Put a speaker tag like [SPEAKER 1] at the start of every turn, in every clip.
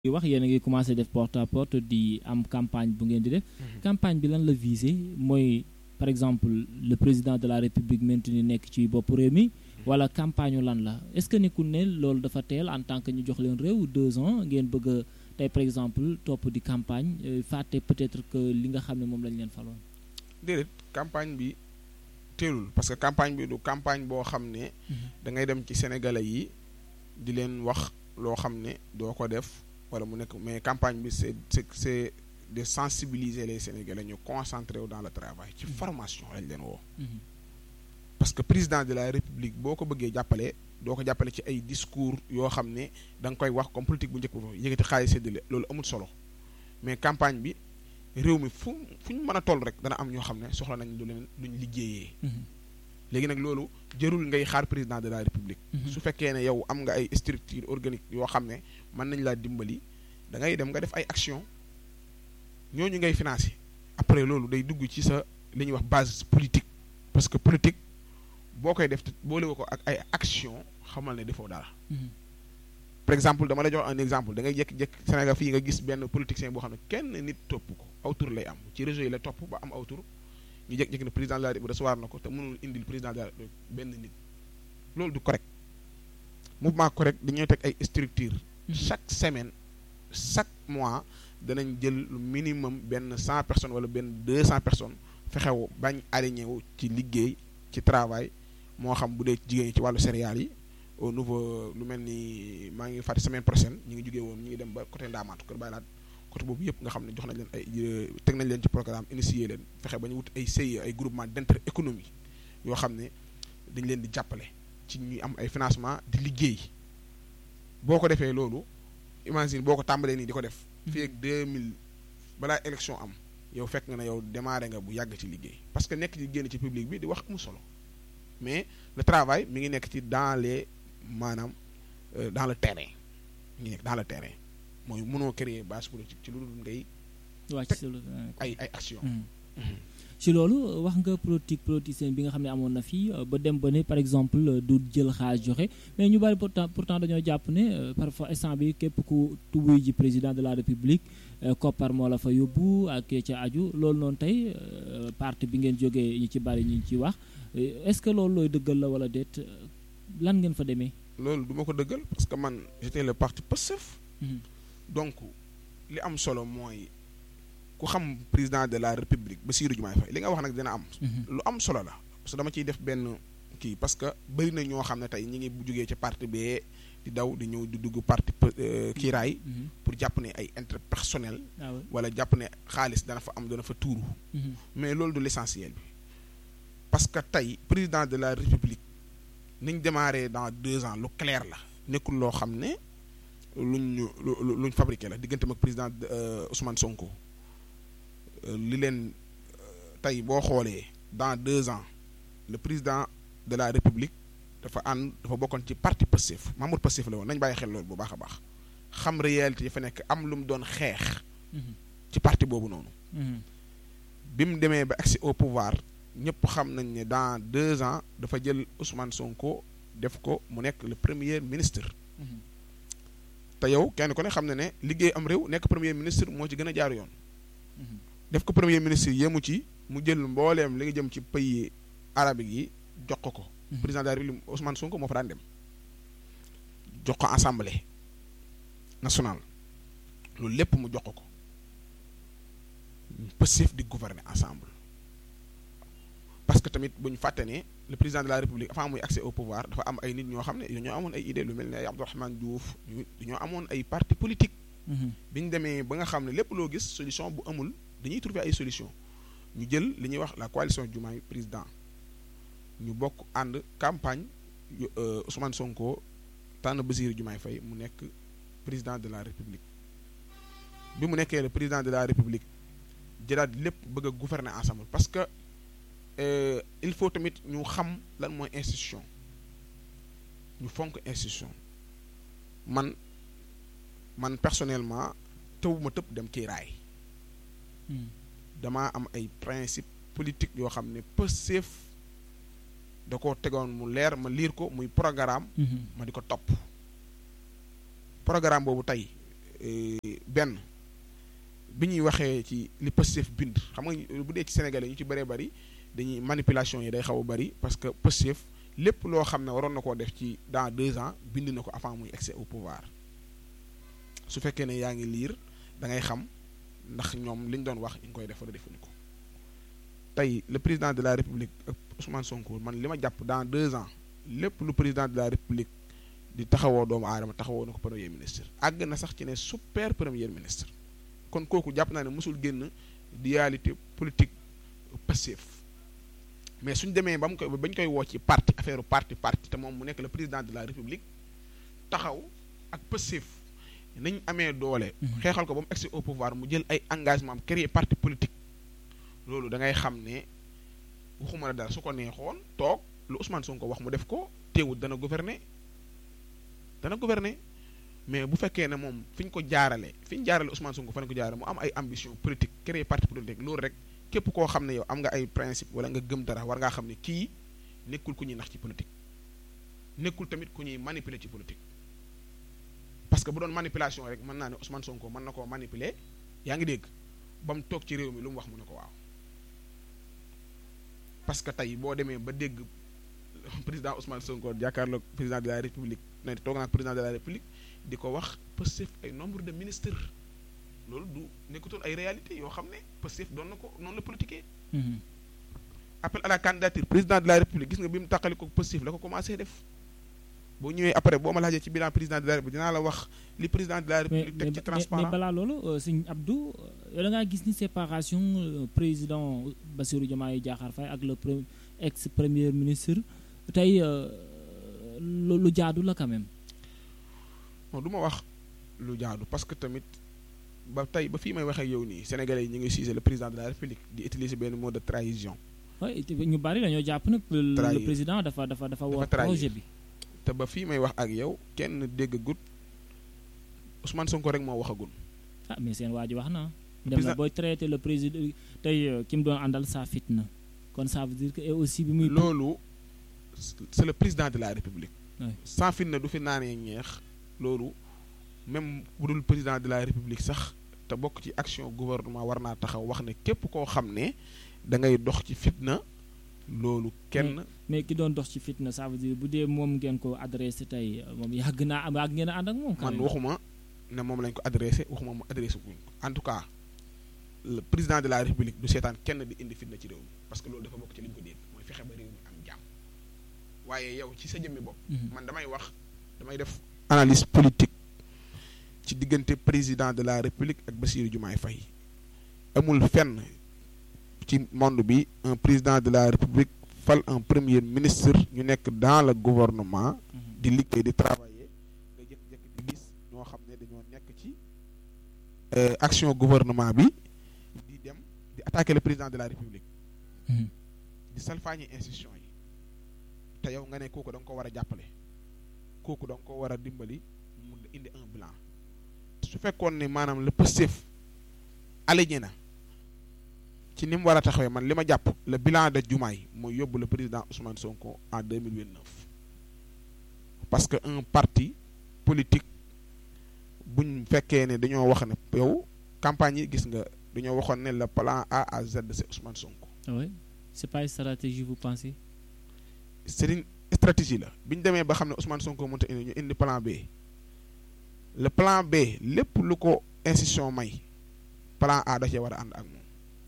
[SPEAKER 1] di wax yéen a ngi commencé def porte à porte di am campagne bu ngeen di def campagne bi lan la visé mooy par exemple le président de la république maintenu nekk ci bopp réew mi wala campagne lan la est-ce que nekkul ne loolu dafa teel en tant que ñu jox leen réew deux ans ngeen bëgg a tey par exemple topp di campagne fàtte peut-être que li nga xam ne moom lañ leen faloon
[SPEAKER 2] déedéet campagne bi teelul parce que campagne bi du campagne boo xam ne da ngay dem ci sénégalais yi di leen wax loo xam ne doo ko def wala mu nekk mais campagne bi c'est c'est c'est de sensibiliser les sénégalais ñu concentrer wu dans le travail ci formation lañ leen woo parce que président de la république boo ko bëggee jàppale doo ko jàppale ci ay discours yoo xam ne da nga koy wax comme politique bu njëkk bu yëkkati xaalis séddale loolu amul solo mais campagne bi réew mi fu fu ñu mën a toll rek dana am ñoo xam ne soxla nañ lu leen luñ liggéeyee léegi nag loolu jërul ngay xaar président de la république su fekkee ne yow am nga ay structure organique yoo xam ne mën nañ laa dimbali da ngay dem nga def ay action ñooñu ngay financer après loolu day dugg ci sa li ñuy wax base politique parce que politique boo koy def boolewu ko ak ay action xamal ne defoo dara par exemple dama la jox un exemple da ngay jékki-jékki Sénégal fii nga gis benn politicien boo xam ne kenn nit topp ko aw tur lay am ci réseau yi la topp ba am aw tur ñu jékki-jékki ne président de la République recevoir na ko te mënul indil président de la République benn nit loolu du correct mouvement correct dañuy teg ay structure chaque semaine chaque mois danañ jël lu minimum benn cent personnes wala benn deux cent personnes fexew bañ aligné wu ci liggéey ci travail moo xam bu dee jigéen ñi ci wàllu céréales yi au niveau lu mel ni maa ngi fàtte semaine prochaine ñu ngi jógee woon ñu ngi dem ba côté Ndaamaatu kër Baylaat côté boobu yëpp nga xam ne jox nañ leen ay teg nañ leen ci programme initié leen fexe ba ñu wut ay CIE ay groupement d'intérêt économique yoo xam ne dañ leen di jàppale ci ñuy am ay financement di liggéey boo ko defee loolu imagine boo ko tàmbalee nii di ko def fii ak 2000 balaa élection am yow fekk nga ne yow démarré nga bu yàgg ci liggéey parce que nekk ci génn ci public bi di wax amu solo mais le travail mi ngi nekk ci dans les maanaam dans le terrain mi ngi nekk dans le terrain mooy mënoo créer base politique ci lu dul ngay teg ay ay action
[SPEAKER 1] ci loolu wax nga politique politicien bi nga xam ne amoon na fii ba dem ba ne par exemple du jël xaalis joxe mais ñu bari pourtant pourtant dañoo jàpp ne parfois instant bi képp ku tubuy ji président de la république koppar moo la fa yóbbu ak ca aju loolu noonu tey parti bi ngeen jógee ñi ci bari ñu ci wax est-ce que loolu looy dëggal la wala déet lan ngeen fa demee.
[SPEAKER 2] loolu du ma ko dëggal parce que man j'étais le parti Pastef donc li am solo mooy. ku xam président de la république Bassirou Diomaye Faye li nga wax nag dina am lu am solo la parce que dama ciy def benn kii parce que bëri na ñoo xam ne tey ñi ngi bu jógee ci parti bee di daw di ñëw di dugg parti kiiraay pour jàpp ne ay intérêt personnel wala jàpp ne xaalis dana fa am dana fa tuuru mais loolu du l'essentiel bi parce que tey président de la république niñ démarré dans deux ans lu clair la nekkul loo xam ne luñ luñ fabriqué la diggante ak président Ousmane Sonko li leen tey boo xoolee dans deux ans le président de la république dafa ànd dafa bokkoon ci parti Pastef Mamour Pastef la woon nañ bàyyi xel loolu bu baax a baax xam réalité yi fa nekk am lu mu doon xeex ci parti boobu noonu bi mu demee ba accès au pouvoir ñëpp xam nañ ne dans deux ans dafa jël Ousmane Sonko def ko mu nekk le premier ministre te yow kenn ku ne xam ne ne liggéey am réew nekk premier ministre moo ci gën a jaar yoon def ko premier ministre yemu ci mu jël mbooleem li nga jëm ci pays arabique yi jox ko ko président de la République Ousmane Sonko moo fa daan dem jox ko assemblée nationale loolu lépp mu jox ko ko Pastef di gouverner ensemble parce que tamit bu ñu fàtte ne le président de la République avant muy accès au pouvoir dafa am ay nit ñoo xam ne dañoo amoon ay idées lu mel ne ay Abdourahmane Diouf dañoo amoon ay parti politique bi ñu demee ba nga xam ne lépp loo gis solution bu amul dañuy trouver ay solution ñu jël li ñuy wax la coalition Diomaye président ñu bokk ànd campagne Ousmane Sonko tànn Bassirou Diomaye Faye mu nekk président de la République bi mu nekkee le président de la République jëlaat lépp bëgg a gouverner ensemble parce que il faut tamit ñu xam lan mooy institution ñu fonk institution man man personnellement tëwuma tëb dem kiiraay damaa am ay principe politique yoo xam ne Pastef da ko tegoon mu leer ma liir ko muy programme ma di ko topp programme boobu tey benn bi ñuy waxee ci li Pastef bind xam nga bu dee ci Sénégalais ñu ci bëree bëri dañuy manipulation yi day xaw a bëri parce que Pastef lépp loo xam ne waroon na koo def ci dans deux ans bind na ko avant muy accès au pouvoir su fekkee ne yaa ngi liir da ngay xam ndax ñoom li ñu doon wax ñu ngi koy def wala defuñu ko tey le président de la république ak Ousmane Sonko man li ma jàpp dans deux ans lépp lu président de la république di taxawoo doomu aadama taxawoo na ko premier ministre àgg na sax ci ne super premier ministre kon kooku jàpp naa ne mosul génn dualité politique Pastef mais suñ demee ba mu koy bañ koy woo ci parti affaire parti parti te moom mu nekk le président de la république taxaw ak Pastef nañ amee doole. xeexal ko ba mu accès au pouvoir mu jël ay engagement am créer parti politique loolu da ngay xam ne waxuma la dara su ko neexoon toog lu Ousmane Sonko wax mu def ko teewul dana gouverner dana gouverner mais bu fekkee ne moom fi ñu ko jaarale fi ñu jaarale Ousmane Sonko fa ñu ko jaarale mu am ay ambition politique créer parti politique loolu rek képp koo xam ne yow am nga ay principe wala nga gëm dara war ngaa xam ne kii nekkul ku ñuy nax ci politique nekkul tamit ku ñuy manipuler ci politique parce que bu doon manipulation rek mën naa ne Ousmane Sonko mën na koo manipuler yaa ngi dégg ba mu toog ci réew mi lu mu wax mu ne ko waaw parce que tey boo demee ba dégg président Ousmane Sonko jàkkaarloog président de la république ne toog naa ak président de la république di ko wax Pastef ay nombre de ministres loolu du nekkutoon ay réalité yoo xam ne Pastef doon na ko noonu la politiquer appel à la candidature président de la république gis nga bi mu tàqali ko Pastef la ko commencé def boo ñëwee après boo ma laajee ci bilan président de la république dinaa la wax li président de la république teg ci transparent
[SPEAKER 1] mais balaa loolu sëñ Abdou yow da ngaa gis ni séparation président Bassirou Diomaye Diakhar Faye ak le ex premier ministre tey lu jaadu la quand même
[SPEAKER 2] non du ma wax lu jaadu parce que tamit ba tey ba fii may waxee yow nii sénégalais yi ñu ngi siise le président de la république di utiliser benn mot de trahison
[SPEAKER 1] oui ñu bari dañoo jàpp nag le président dafa dafa dafa war projet bi
[SPEAKER 2] te ba fii may wax ak yow kenn déggagut Ousmane Sonko rek moo waxagul.
[SPEAKER 1] ah mais seen waa ji wax na. dem na booy traité le président tey ki mu doon àndal saa fitna kon ça veut dire que et aussi bi muy.
[SPEAKER 2] loolu c'est le président de la république. saa fitna du fi naanee ñeex loolu même bu dul président de la république sax te bokk ci action gouvernement war naa taxaw wax ne képp koo xam ne da ngay dox ci fitna. loolu kenn.
[SPEAKER 1] mais ki doon dox ci fitna ça veut dire bu dee moom ngeen ko adressé tey moom yàgg naa am yàgg ngeen a ànd ak moom.
[SPEAKER 2] man waxuma ne moom lañ ko adressé waxuma mu adressé guñ ko en tout cas le président de la république du seetaan kenn di indi fitna ci réew mi parce que loolu dafa bokk ci li ñu ko dégg mooy fexe ba réew mi am jàmm waaye yow ci sa jëmmi bopp. man damay wax damay def analyse politique ci diggante président de la république ak Bassirou Diomaye Faye amul fenn. ci monde bi un président de la république fal un premier ministre ñu nekk dans le gouvernement di liggéey di travailler nga jékki-jékki di gis ñoo xam ne dañoo nekk ci action gouvernement bi di dem di attaquer le président de la république di salfaañi institution yi te yow nga ne kooku da nga ko war a jàppale kooku da nga ko war a dimbali mu indi un bilan su fekkoon ne maanaam le Pastef aligné na ci ni mu war a taxawee man li ma jàpp le bilan de Diomaye mooy yóbbu le président Ousmane Sonko en 2029 parce que un parti politique buñ fekkee ne dañoo wax ne yow campagne yi gis nga dañoo waxoon ne le plan A à Z c'est Ousmane Sonko.
[SPEAKER 1] oui c'est pas une stratégie vous pensez.
[SPEAKER 2] c'est une stratégie la bi ñu demee ba xam ne Ousmane Sonko mënut a indi ñu indi plan B le plan B lépp lu ko institution may plan A da cee war a ànd ak moom.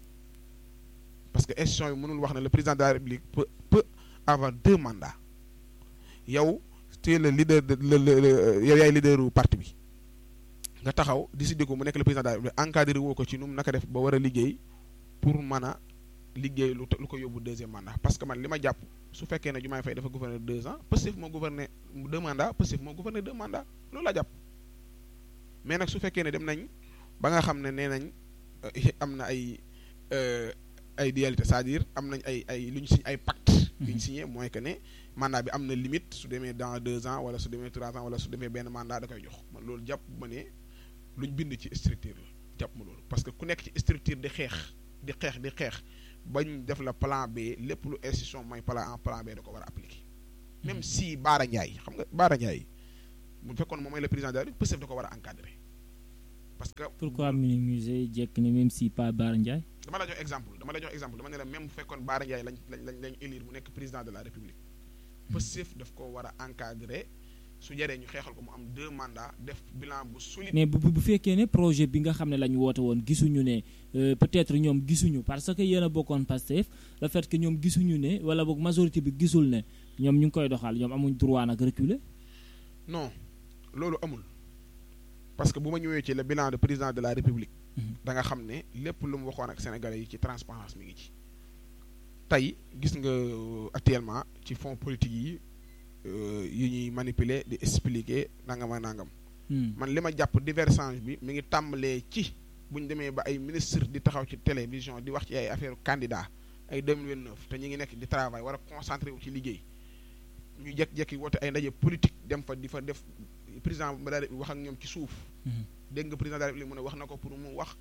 [SPEAKER 2] parce que institution yi mënul wax ne le président de la république peut peut avoir deux mandats yow tu es le leader de le le yow yaay leaderu parti bi nga taxaw décider ko mu nekk le président de la république encadré woo ko ci nu mu naka def ba war a liggéey pour mën a liggéey lu lu ko yóbbu deuxième mandat parce que man li ma jàpp su fekkee ne Diomaye Faye dafa gouverner deux ans Pastef moo gouverner deux mandats Pastef moo gouverner deux mandats loolu laa jàpp mais nag su fekkee ne dem nañ ba nga xam ne nee nañ am na ay. ay dualité c'est-à-dire am nañ ay ay lu ñu signé ay pacte yu ñu signé mooy que ne mandat bi am na limite su demee dans deux ans wala su demee trois ans wala su demee benn mandat da koy jox man loolu jàpp ma ne lu ñu bind ci structure la jàpp ma loolu parce que ku nekk ci structure di xeex di xeex di xeex bañ def la plan B lépp lu institution mooy plan en plan B da ko war a appliquer même si Baara Ndiaye xam nga Baara Ndiaye bu fekkoon moom mooy le président de la République Pastef da ko war a encadrer parce que
[SPEAKER 1] pourquoi minimiser jekk ne même si pas Bara Ndiaye
[SPEAKER 2] dama la jox exemple dama la jox exemple dama ne la même bu fekkoon Bara Ndiaye lañ lañ lañ lañ élire mu nekk président de la république Pastef daf ko war a encadrer su jaree ñu xeexal ko mu am deux mandats def bilan bu solide
[SPEAKER 1] mais bu bu fekkee ne projet bi nga xam ne lañ woote woon gisuñu ne peut-être ñoom gisuñu parce que yéen a bokkoon Pastef le fait que ñoom gisuñu ne wala boog majorité bi gisul ne ñoom ñu ngi koy doxal ñoom amuñ droit nag reculer
[SPEAKER 2] non loolu amul parce que bu ma ñëwee ci le bilan de président de la république da nga xam ne lépp lu mu waxoon ak sénégalais yi ci transparence mi ngi ci tey gis nga actuellement ci fonds politique yi yu ñuy manipuler di expliquer nangam ak nangam man li ma jàpp divergence bi mi ngi tàmbalee ci bu ñu demee ba ay ministre di taxaw ci télévision di wax ci ay affaire candidat ay 2029 te ñu ngi nekk di travail war a concentré wu ci liggéey ñu jekk-jekki woote ay ndaje politique dem fa di fa def président ba daal wax ak ñoom ci suuf dégg nga président de la République mu ne wax na ko pour mu wax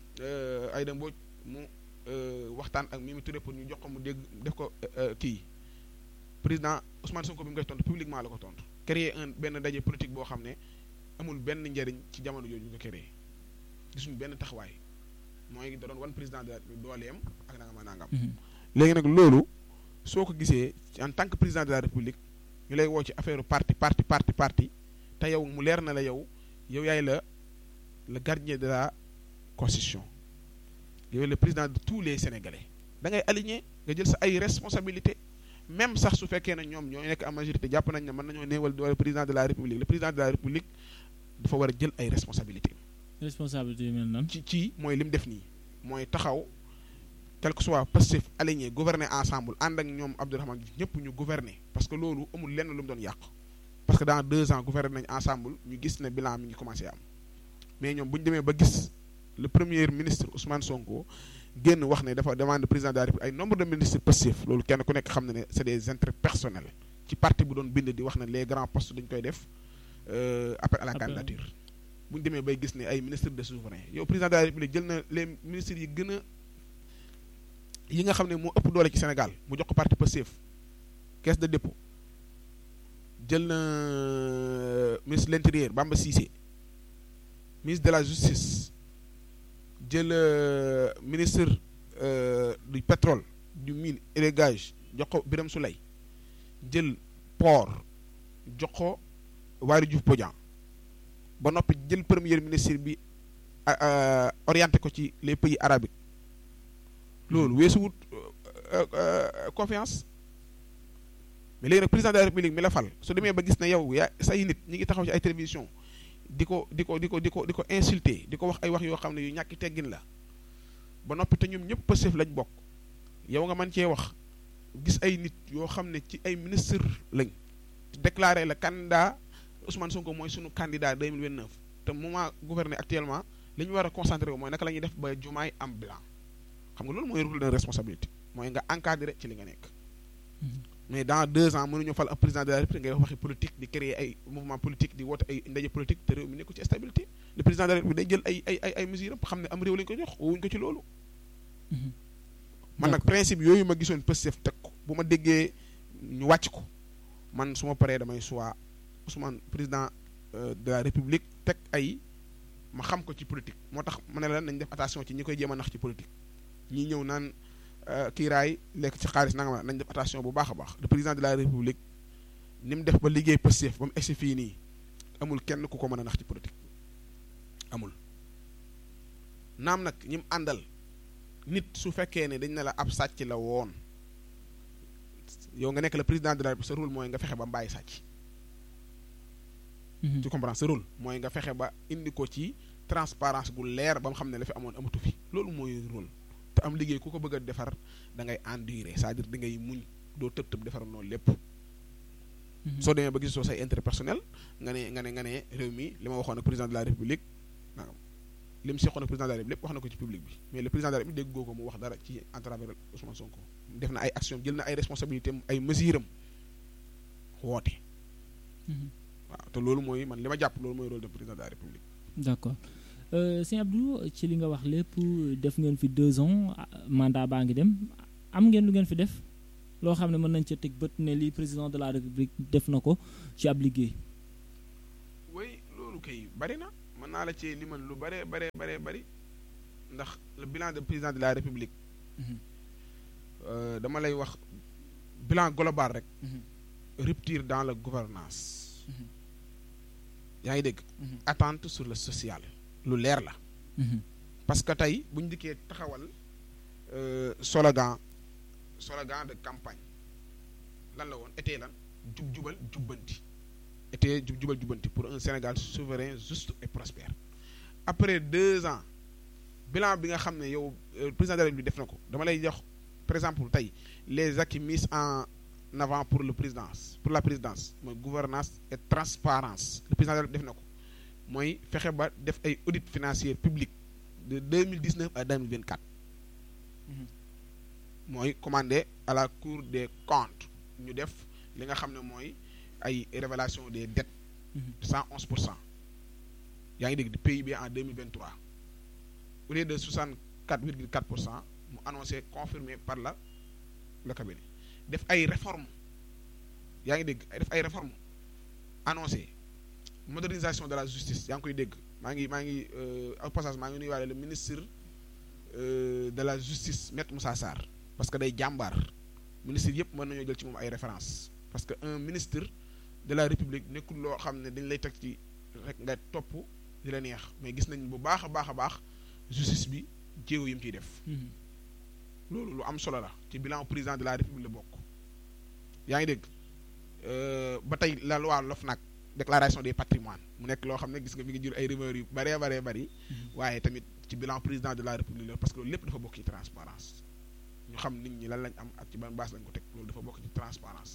[SPEAKER 2] ay da mbooj mu waxtaan ak Mimi Touré pour ñu jox ko mu dégg def ko kii président Ousmane Sonko bi mu koy tontu publiquement la ko tontu créer un benn ndaje politique boo xam ne amul benn njariñ ci jamono jooju ñu ko créé gisuñu benn taxawaay mooy da doon wan président de la République dooleem ak nangam ak nangam léegi nag loolu soo ko gisee en tant que président de la République ñu lay woo ci affaire parti parti parti parti te yow mu leer na la yow yow yaay la le gardien de la constitution yow le président de tous les sénégalais da ngay aligné nga jël sa ay responsabilité même sax su fekkee ne ñoom ñoo nekk en majorité jàpp nañ ne mën nañoo néewal doole président de la république le président de la république dafa war a jël ay responsabilité
[SPEAKER 1] responsabilité yu mel nan
[SPEAKER 2] ci ci mooy li mu def nii mooy taxaw quel que soit Pastef aligné gouverner ensemble ànd ak ñoom Abdourahmane Diouf ñëpp ñu gouverner parce que loolu amul lenn lu mu doon yàq parce que dans deux ans gouverner nañ ensemble ñu gis ne bilan mi ngi commencé am mais ñoom bu ñu demee ba gis le premier ministre Ousmane Sonko génn wax ne dafa demande président de la République ay nombre de ministres Pastef loolu kenn ku nekk xam na ne c'est des intérêts personnels ci parti bu doon bind di wax ne les grands postes dañ koy def appel à la candidature bu ñu demee bay gis ne ay ministres de souverain yow président de la République jël na les ministres yi gën a yi nga xam ne moo ëpp doole ci Sénégal mu jox ko parti Pastef caisse de dépôt jël na ministre de l'intérieur Bamba Cissé ministre de la justice jël ministre du pétrole du mine et des gages jox ko Birame Souleye jël port jox ko Waly Diouf Bodian ba noppi jël premier ministre bi orienté ko ci les pays arabiques loolu weesuwut confiance mais léegi nag président de la république mi la fal su demee ba gis ne yow yaa say nit ñi ngi taxaw ci ay télévision di ko di ko di ko di ko di ko insulter di ko wax ay wax yoo xam ne yu ñàkki teggin la ba noppi te ñoom ñëpp Pastef lañ bokk yow nga mën cee wax gis ay nit yoo xam ne ci ay ministre lañ déclaré la candidat Ousmane Sonko mooy sunu candidat 2029 te moment gouverner actuellement li ñu war a concentré wu mooy naka la ñuy def ba jumaay am blanc xam nga loolu mooy rôle de responsabilité mooy nga encadré ci li nga nekk mais dans deux ans mënuñu fal un président de la république ngay wax waxi politique di créer ay mouvement politique di woote ay ndaje politique te réew mi nekku ci stabilité le président de la république day jël ay ay ay ay mesures xam ne am réew lañu ko jox woowuñu ko ci loolu man nag principe yooyu ma gisoon Pastef teg ko bu ma déggee ñu wàcc ko man su ma paree damay soit Ousmane président de la république teg ay ma xam ko ci politique moo tax ma ne la nañ def attention ci ñi koy jéem a nax ci politique ñi ñëw naan kiiraay lekk ci xaalis nanga ma nañ def attention bu baax a baax le président de la république ni mu def ba liggéey Pastef ba mu egsi fii nii amul kenn ku ko mën a nax ci politique amul naam nag ñi mu àndal nit su fekkee ne dañ ne la ab sàcc la woon yow nga nekk le président de la république sa rôle mooy nga fexe ba mbàyyi sàcc tu comprends sa rôle mooy nga fexe ba indi ko ci transparence gu leer ba mu xam ne la fi amoon amatu fi loolu mooy rôle te am liggéey ku ko bëgg a defar da ngay endurer c'est-à-dire da ngay muñ doo tëb tëb defar noonu lépp soo demee ba gis soo say intérêt personnel nga ne nga ne nga ne réew mi li ma waxoon ak président de la république nangam li mu seqoon ak président de la république wax na ko ci public bi mais le président de la république déggoo ko mu wax dara ci à travers Ousmane Sonko def na ay action jël na ay responsabilités ay mesures am woote waaw te loolu mooy man li ma jàpp loolu mooy rôle de président de la république
[SPEAKER 1] d'accord sëñ Abdou ci li nga wax lépp def ngeen fi deux ans mandat baa ngi dem am ngeen lu ngeen fi def loo xam ne mën nañ ca teg bët ne lii président de la république def na ko ci ab liggéey.
[SPEAKER 2] oui loolu kay bari na man naa la ci limal lu bare bare bare bari ndax le bilan de président de la république dama lay wax bilan global rek rupture dans la gouvernance yaa ngi dégg attente sur le social lu leer la parce que tey bu ñu dikkee taxawal slogan slogan de campagne lan la woon été lan jub jubal jubbanti été jub jubal jubbanti pour un Sénégal souverain juste et prospère après deux ans bilan bi nga xam ne yow président de la République def na ko dama lay jox par exemple tey les acquis mis en avant pour le présidence pour la présidence mooy gouvernance et transparence le président de la République def na ko mooy fexe ba def ay audit financier public de deux mille dix neuf à deux mille vingt quatre mooy commandé à la cour des comptes ñu def li nga xam ne mooy ay révélation des dettes cent onze pour cent yaa ngi dégg di PIB en deux mille vingt trois au lieu de soixante quatre virgule quatre pour cent mu annoncé confirmé par la le cabinet def ay réformes yaa ngi dégg def ay réformes annoncé modernisation de la justice yaa ngi koy dégg maa ngi maa ngi au passage maa ngi nuyuwaale le ministre de la justice maître Moussa Sarr parce que day jàmbaar ministre yëpp mën nañoo jël ci moom ay références parce que un ministre de la république nekkul loo xam ne dañ lay teg ci rek nga topp di la neex mais gis nañ bu baax a baax a baax justice bi jéego yi mu ciy def. loolu lu am solo la ci bilan président de la république la bokk. yaa ngi dégg ba tey la loi LOFNAC déclaration des patrimoines mu nekk loo xam ne gis nga mi ngi jur ay rumeurs yu bëree bëree bëri. waaye tamit ci bilan président de la république la parce que loolu lépp dafa bokk ci transparence ñu xam nit ñi lan lañ am ak ci ban base lañ ko teg loolu dafa bokk ci transparence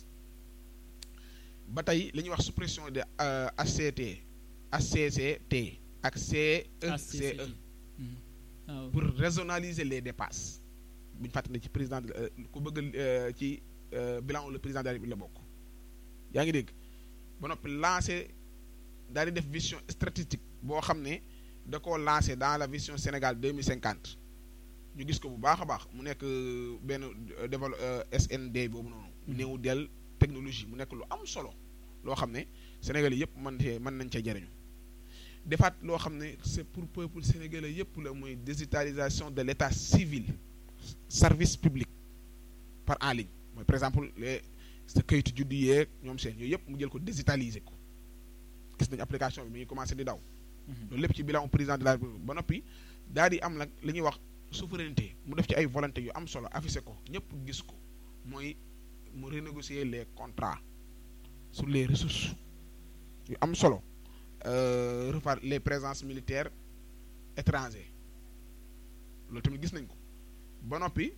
[SPEAKER 2] ba tey li ñuy wax suppression de HCT HCCT ak CECE pour rationaliser les dépenses bu ñu fàttali ci président ku bëgg ci bilan le président de la République la bokk yaa ngi dégg ba noppi lancé daal di def vision stratégique boo xam ne da koo lancé dans la vision Sénégal deux mille cinquante ñu gis ko bu baax a baax mu nekk benn développe SND boobu noonu. néew del technologie mu nekk lu am solo loo xam ne sénégalais yëpp mën cee mën nañ cee jariñu defaat loo xam ne c'est pour peuple sénégalais yëpp la mooy digitalisation de l'état civil service public par en ligne mooy par exemple les sa kayitu juddu yeeg ñoom seen yooyu yëpp mu jël ko digitaliser ko gis nañu application bi mi ngi commencé di daw. loolu lépp ci bilan président de la République ba noppi daal di am nag li ñuy wax souveraineté mu def ci ay volonté yu am solo affiché ko ñëpp gis ko mooy mu renégocier les contrats sur les ressources yu am solo refaire les présences militaires étrangères loolu tamit gis nañ ko ba noppi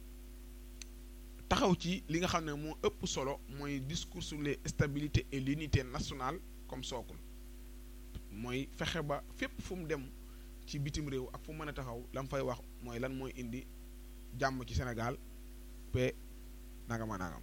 [SPEAKER 2] taxaw ci li nga xam ne moo ëpp solo mooy discours sur les stabilité et l'unité nationale comme sookul mooy fexe ba fépp fu mu dem ci bitim réew ak fu mu mën a taxaw la mu fay wax mooy lan mooy indi jàmm ci Sénégal pe nangama nangam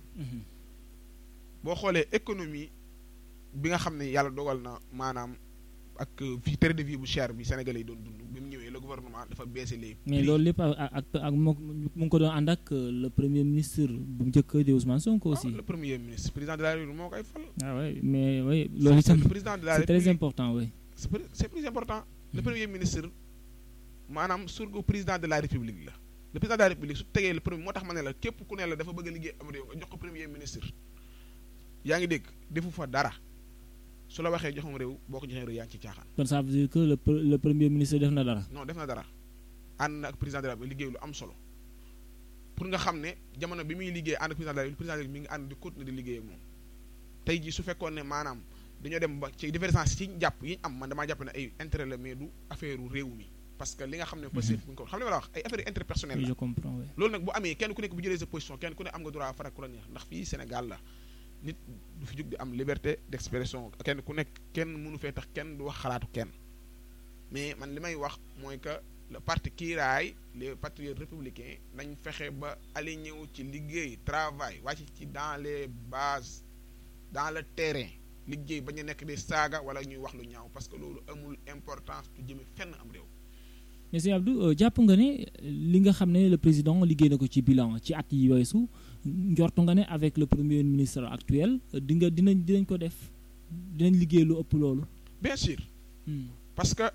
[SPEAKER 2] boo xoolee économie bi nga xam ne yàlla dogal na maanaam ak fii train de vie bu cher bi Sénégalais yi doon dund bi mu ñëwee le gouvernement dafa baissé les
[SPEAKER 1] mais loolu lépp ak ak moo mu ngi ko doon ànd ak le premier ministre bu njëkk di Ousmane Sonko aussi.
[SPEAKER 2] le premier ministre président de la République moo koy fal.
[SPEAKER 1] ah oui mais oui loolu itam
[SPEAKER 2] président de la
[SPEAKER 1] c'est très important oui.
[SPEAKER 2] c'est plus important le premier ministre maanaam surga président de la République la le président de la République su tegee le premier moo tax ma ne la képp ku ne la dafa bëgg a liggéey am réew nga jox ko premier ministre yaa ngi dégg defu fa dara su la waxee joxam réew boo ko joxee réew yaa ngi ci caaxaan.
[SPEAKER 1] kon ça veut dire que le le premier ministre def na dara.
[SPEAKER 2] non def na dara ànd na ak président de la République liggéey lu am solo pour nga xam ne jamono bi muy liggéey ànd ak président de la République président de la République mi ngi ànd di continuer di liggéey ak moom tey jii su fekkoon ne maanaam dañoo dem ba ci divergence ci jàpp yi ñu am man damaa jàpp ne ay intérêt la mais du affaire réew mi parce que li nga xam ne passif bu ñu ko xam li ma la wax ay affaire interpersonnel la
[SPEAKER 1] je comprends oui.
[SPEAKER 2] loolu nag bu amee kenn ku nekk bu jëlee sa position kenn ku ne am nga droit farak ku la neex ndax fii Sénégal la nit du fi jug di am liberté d'expression kenn ku nekk kenn mënu fee tax kenn du wax xalaatu kenn mais man li may wax mooy que le parti kiiraay les patriotes républicains nañ fexe ba aligné wu ci liggéey travail wàcc ci dans les bases dans le terrain liggéey bañ a nekk di saaga wala ñuy wax lu ñaaw parce que loolu amul importance du jëme fenn am réew
[SPEAKER 1] mais sëñ Abdou jàpp nga ne li nga xam ne le président liggéey na ko ci bilan ci at yi weesu njortu nga ne avec le premier ministre actuel di nga dinañ dinañ ko def dinañ liggéey lu ëpp loolu.
[SPEAKER 2] bien sûr. parce que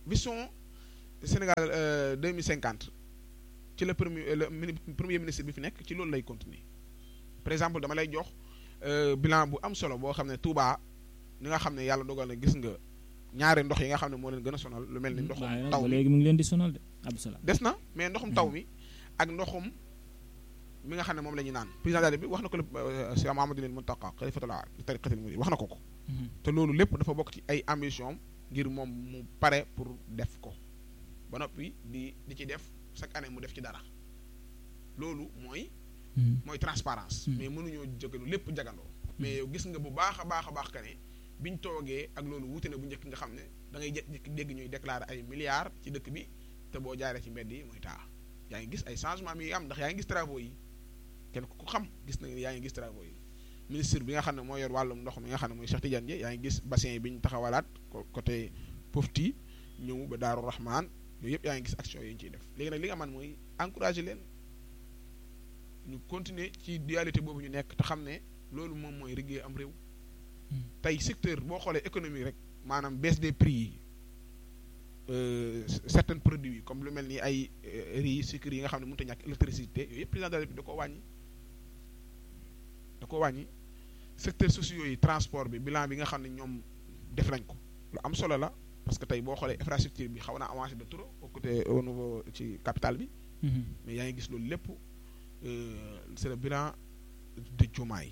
[SPEAKER 2] vision Sénégal deux mille cinquante ci la premier le premier ministre bi fi nekk ci loolu lay continuer par exemple dama lay jox bilan bu am solo boo xam ne Touba ni nga xam ne yàlla dogal na gis nga ñaari ndox yi nga xam ne moo leen gën a sonal lu mel ni ndoxum taw mi
[SPEAKER 1] léegi mu ngi leen di sonal de Abdou
[SPEAKER 2] des na mais ndoxum taw mi ak ndoxum mi nga xam ne moom la ñuy naan président de bi wax na ko le Cheikh Mouhamadoul Mountakha xalifatullah li tariqatil murid wax na ko ko te loolu lépp dafa bokk ci ay ambition ngir moom mu pare pour def ko ba noppi di di ci def chaque année mu def ci dara loolu mooy mooy transparence mais mënuñoo jógalu lépp jagandoo mais yow gis nga bu baax a baax a baax ka ne biñ toogee ak loolu wuute na bu njëkk nga xam ne da ngay jekk dégg ñuy déclarer ay milliards ci dëkk bi te boo jaaree ci mbedd yi mooy taa yaa ngi gis ay changement mi am ndax yaa ngi gis travaux yi kenn ku xam gis na yaa ngi gis travaux yi ministre bi nga xam ne moo yor wàllum ndox mi nga xam ne mooy Cheikh Tidiane Dièye yaa ngi gis bassin yi bi ñu taxawalaat côté Pofti ñëw ba Daaru Rahman yooyu yëpp yaa ngi gis action yi ñu ciy def léegi nag li nga man mooy encourager leen ñu continuer ci dualité boobu ñu nekk te xam ne loolu moom mooy liggéey am réew tey secteur boo xoolee économie rek maanaam baisse des prix yi certains produits yi comme lu mel ni ay riz sucre yi nga xam ne mënut a ñàkk électricité yooyu yëpp président de la République da koo wàññi da koo wàññi secteur sociaux yi transport bi bilan bi nga xam ne ñoom def nañ ko lu am solo la parce que tey boo xoolee infrastructure bi xaw naa avancé de trop au côté au niveau ci capital bi mais yaa ngi gis loolu lépp c'est le bilan de Diomaye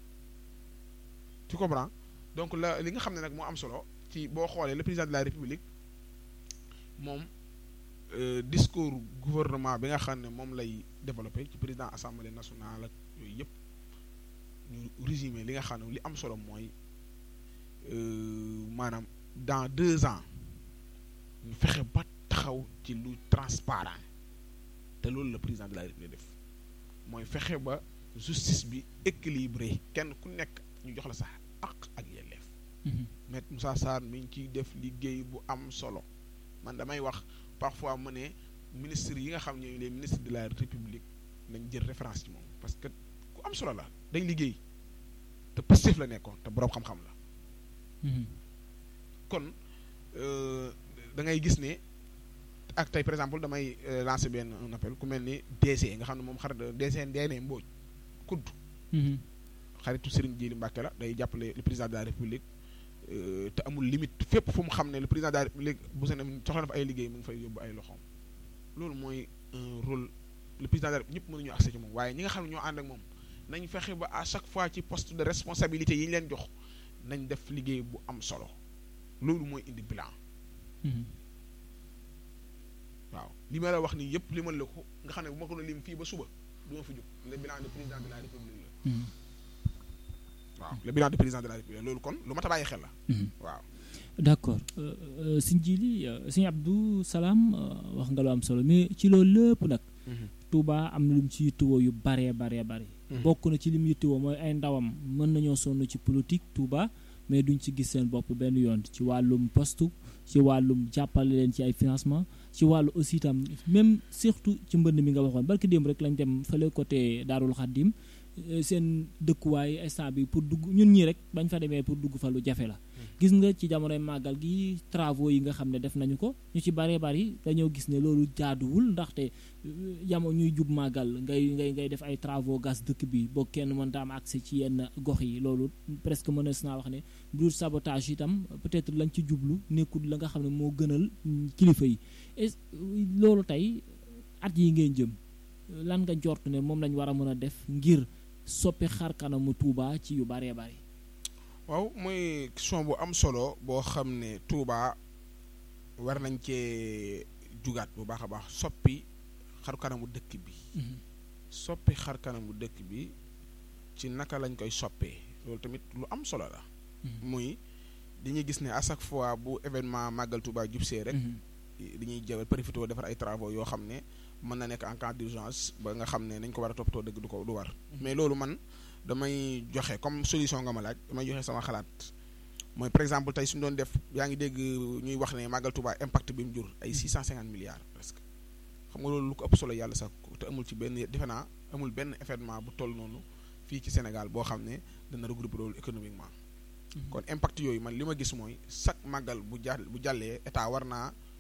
[SPEAKER 2] tu comprends donc la li nga xam ne nag moo am solo ci boo xoolee le président de la république moom discours gouvernement bi nga xam ne moom lay développé ci président assemblée nationale ak yooyu yëpp ñu résumé li nga xam ne li am solo mooy maanaam dans deux ans ñu fexe ba taxaw ci lu transparent te loolu la président de la république def mooy fexe ba justice bi équilibré kenn ku nekk ñu jox la sax ak ak yelleef maître Moussa Sarr mi ngi ciy def liggéey bu am solo man damay wax parfois mu ne ministre yi nga xam ne les ministres de la république nañ jël référence ci moom parce que ku am solo la day liggéey te positif la nekkoon te boroom xam-xam la kon da ngay gis ne ak tey par exemple damay lancer benn un appel ku mel ni DC nga xam ne moom xarit DC Ndéné Mbodj kudd xaritu Serigne Djili Mbacke la day jàppale le président de la république te amul limite fépp fu mu xam ne le président de la république bu seen soxla na fa ay liggéey mu ngi fay yóbbu ay loxoom loolu mooy un rôle le président de la république ñëpp mënuñu accès ci moom waaye ñi nga xam ne ñoo ànd ak moom nañ fexe ba à chaque fois ci poste de responsabilité yi ñu leen jox nañ def liggéey bu am solo loolu mooy indi bilan waaw li ma la wax nii yëpp li ma la ko nga xam ne bu ma ko doon lim fii ba suba du ma fi jóg le bilan du président de la république la waaw le bilan du président de la république loolu kon lu ma ta bàyyi xel la waaw
[SPEAKER 1] d'accord sëñ Jili sëñ Abdou Salam wax nga lu am solo mais ci loolu lépp nag Touba am na lu mu ci yittewoo yu baree baree bare bokk na ci li mu yittewoo mooy ay ndawam mën nañoo sonn ci politique Touba mais duñ ci gis seen bopp benn yoon ci wàllum poste ci wàllum jàppale leen ci ay financement ci wàllu aussi itam même surtout ci mbënd mi nga waxoon barki démb rek lañ dem fële côté Daarul Xaddim seen dëkkuwaay instant bi pour dugg ñun ñii rek bañ fa demee pour dugg fa lu jafe la gis nga ci jamonoy màggal gi travaux yi nga xam ne def nañu ko ñu ci baree bari dañoo gis ne loolu jaaduwul ndaxte jamono ñuy jub màggal ngay ngay ngay def ay travaux gas dëkk bi boo kenn mënta am accès ci yenn gox yi loolu presque mënees naa wax ne bu dul sabotage itam peut-être lañ ci jublu nekkul la nga xam ne moo gënal kilifa yi et loolu tey at yi ngeen jëm lan nga jort ne moom lañ war a mën a def ngir soppi xar kanamu Touba ci yu baree bari
[SPEAKER 2] waaw mooy question bu am solo boo xam ne Touba war nañ cee jugaat bu baax a baax soppi xar kanamu dëkk bi soppi xar kanamu dëkk bi ci naka lañ koy soppee loolu tamit lu am solo la muy dañuy gis ne à chaque fois bu événement màggal Touba jubsee rek dañuy jël profité defar ay travaux yoo xam ne mën na nekk en cas d'urgence ba nga xam ne nañ ko war a toppatoo dëgg du ko du war mais loolu man damay joxe comme solution nga ma laaj damay joxe sama xalaat mooy par exemple tey suñu doon def yaa ngi dégg ñuy wax ne màggal Touba impact bi mu jur ay 650 milliards presque xam nga loolu lu ko ëpp solo yàlla sax te amul ci benn defe naa amul benn événement bu toll noonu fii ci Sénégal boo xam ne dana regrouper loolu économiquement kon impact yooyu man li ma gis mooy chaque màggal bu jàll bu jàllee état war naa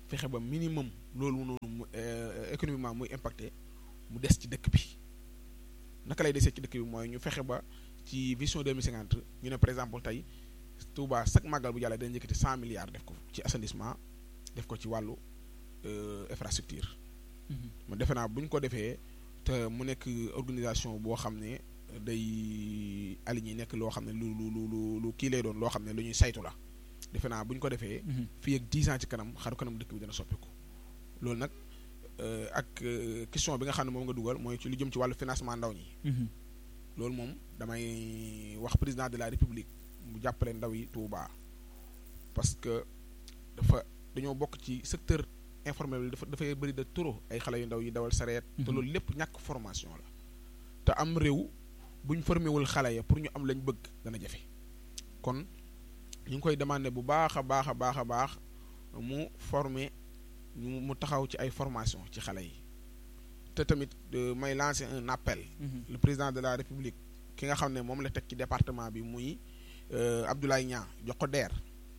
[SPEAKER 2] fexe ba minimum loolu noonu mu économiquement muy impacté mu des ci dëkk bi naka lay desee ci dëkk bi mooy ñu fexe ba ci vision 2050 ñu ne par exemple tey Touba chaque màggal bu jàllee dañu njëkkati cent milliards def ko ci assainissement def ko ci wàllu infrastructure mu defe naa bu ñu ko defee te mu nekk organisation boo xam ne day aligné nekk loo xam ne lu lu lu lu kii lay doon loo xam ne lu ñuy saytu la defe naa bu ñu ko defee. fii ak dix ans ci kanam xaru kanam dëkk bi dana soppiku. loolu nag ak question bi nga xam ne moom nga dugal mooy ci lu jëm ci wàllu financement ndaw ñi. loolu moom damay wax président de la république mu jàppale ndaw yi Touba parce que dafa dañoo bokk ci secteur. informel bi dafa dafay bëri de trop ay xale yu ndaw yi dawal sareet te loolu lépp ñàkk formation la te am réew buñ formé wul xale ya pour ñu am lañ bëgg dana jafe kon ñu ngi koy demandé bu baax a baax a baax a baax mu formé ñu mu taxaw ci ay formation ci xale yi te tamit may lancer un appel le président de la république ki nga xam ne moom la teg ci département bi muy Abdoulaye Niang jox ko deer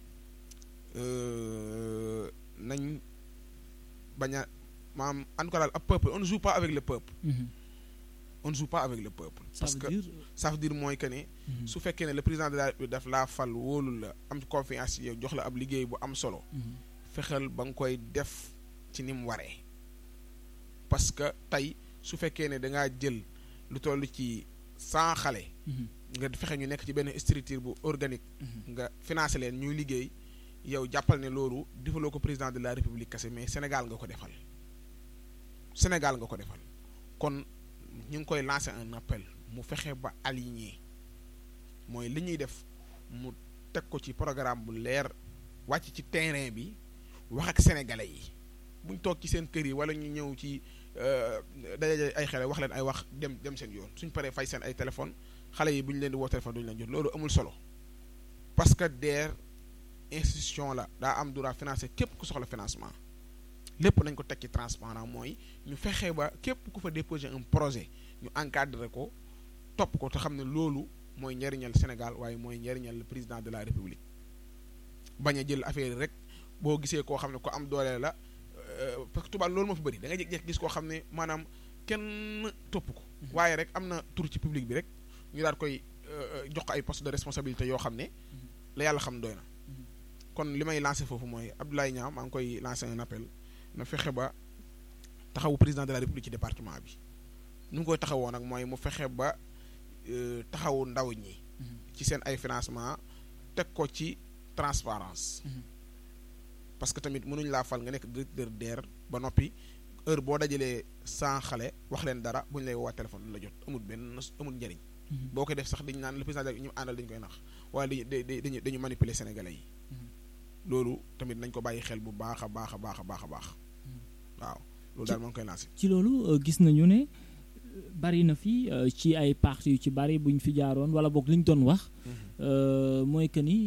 [SPEAKER 2] nañ bañ a maam en tout cas daal ab peuple on ne joue pas avec le peuple. on ne joue pas avec le peuple. parce que ça veut dire mooy que ne. su fekkee ne le président de la République daf laa fal wóolu la am confiance ci yow jox la ab liggéey bu am solo. fexeel ba nga koy def ci ni mu waree. parce que tey su fekkee ne da ngaa jël lu toll ci cent xale. nga fexe ñu nekk ci benn structure bu organique. nga financé leen ñuy liggéey. yow jàppal ne loolu defaloo ko président de la république kese mais Sénégal nga ko defal Sénégal nga ko defal kon ñu ngi koy lancer un appel mu fexe ba aligné mooy li ñuy def mu teg ko ci programme bu leer wàcc ci terrain bi wax ak sénégalais yi buñ toog ci seen kër yi wala ñu ñëw ci daje ay xale wax leen ay wax dem dem seen yoon suñ paree fay seen ay téléphone xale yi bu ñu leen di woo téléphone duñu leen jot loolu amul solo parce que DER. institution la daa am droit financer képp ku soxla financement lépp nañ ko teg ci transparent mooy ñu fexe ba képp ku fa déposer un projet ñu encadrer ko topp ko te xam ne loolu mooy njariñal Sénégal waaye mooy njariñal le président de la République bañ a jël affaire rek boo gisee koo xam ne ko am doole la parce que tubaab loolu moo fi bëri da nga jékki-jékki gis koo xam ne maanaam kenn topp ko waaye rek am na tur ci public bi rek ñu daal koy jox ko ay poste de responsabilité yoo xam ne la yàlla xam doy na kon li may lancé foofu mooy Abdoulaye Niang maa ngi koy lancé un appel na fexe ba taxawu président de la république ci département bi nu ngi koy taxawoo nag mooy mu fexe ba taxawu ndaw ñi ci seen ay financement teg ko ci transparence parce que tamit mënuñ laa fal nga nekk directeur DER ba noppi heure boo dajalee cent xale wax leen dara bu ñu lay woo téléphone du la jot amul benn amul njëriñ boo koy def sax dañu naan le président de ñu àndal dañu koy nax waaye dañu dañu dañu manipuler sénégalais yi loolu tamit nañ ko bàyyi xel bu baax a baax a baax a baax a baax waaw loolu daal moo ngi koy lancé.
[SPEAKER 1] ci loolu gis nañu ne bari na fi ci ay parti yu ci bari bu ñu fi jaaroon wala boog li ñu doon wax. mooy que ni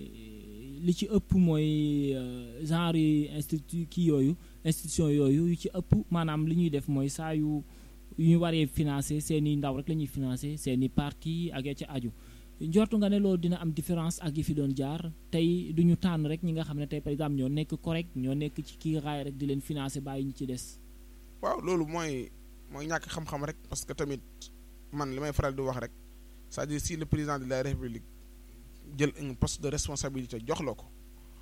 [SPEAKER 1] li ci ëpp mooy genre yi institut kii yooyu institution yooyu yu ci ëpp maanaam li ñuy def mooy saa yu yu ñu waree financé seen i ndaw rek la ñuy financé seen i parti ak ya ca aju. njortu nga ne loolu dina am différence ak yi fi doon jaar tey du ñu tànn rek ñi nga xam ne tey par exemple ñoo nekk correct ñoo nekk ci kii raay rek di leen financer bàyyi ñu ci des.
[SPEAKER 2] waaw loolu mooy mooy ñàkk xam-xam rek parce que tamit man li may faral di wax rek c'est-à-dire si le président de la république jël un poste de responsabilité jox la ko